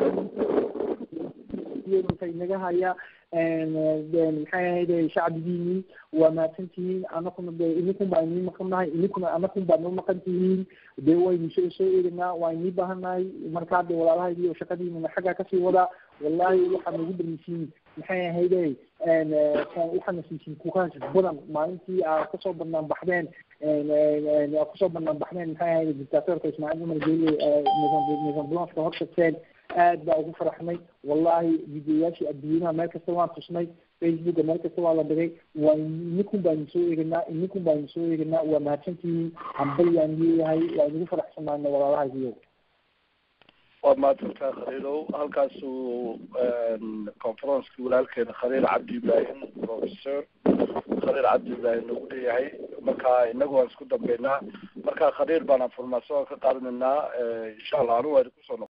inaga haya maxay ahayde shacbigiini waa mahadsantihiin anakuna de idinkun baa inii maqan nahay idinkuna anakun baa noo maqan tihiin dee waynu soo soo eeganaa waa inii baahan nahay markaa de walaalahaydi oo shaqadiinana xaggaa kasii wadaa wallahi waxaa nagu dhamisiin maxay ahayde waxaana siisin kukaas badan maalintii aa kasoo banaan baxdeen kusoo banaan baxdeen maxay ahayde dictatorka ismaaciil cumar geele nisan blanska hortagteen aad baa ugu faraxnay wallahi videoyaashii adduunyanaha meel kasta waan tusnay facebooka meel kasta waa la dhigay waa ininkun baa idin soo eeganaa ininkun baa idin soo eeganaa waa mahadsantihiin hambalyaan leeyahay waa idigu faraxsanaana walaalahaygiyo waad mahadsantahay khaliilow halkaasuu conferenceki walaalkeena khaliil cabdi ibrahim professor khaliil cabdi ibrahim nagu leeyahay marka inagu waan isku dambeynaa marka khaliil baan information ka qaadanaynaa insha allah anu waa idinku soo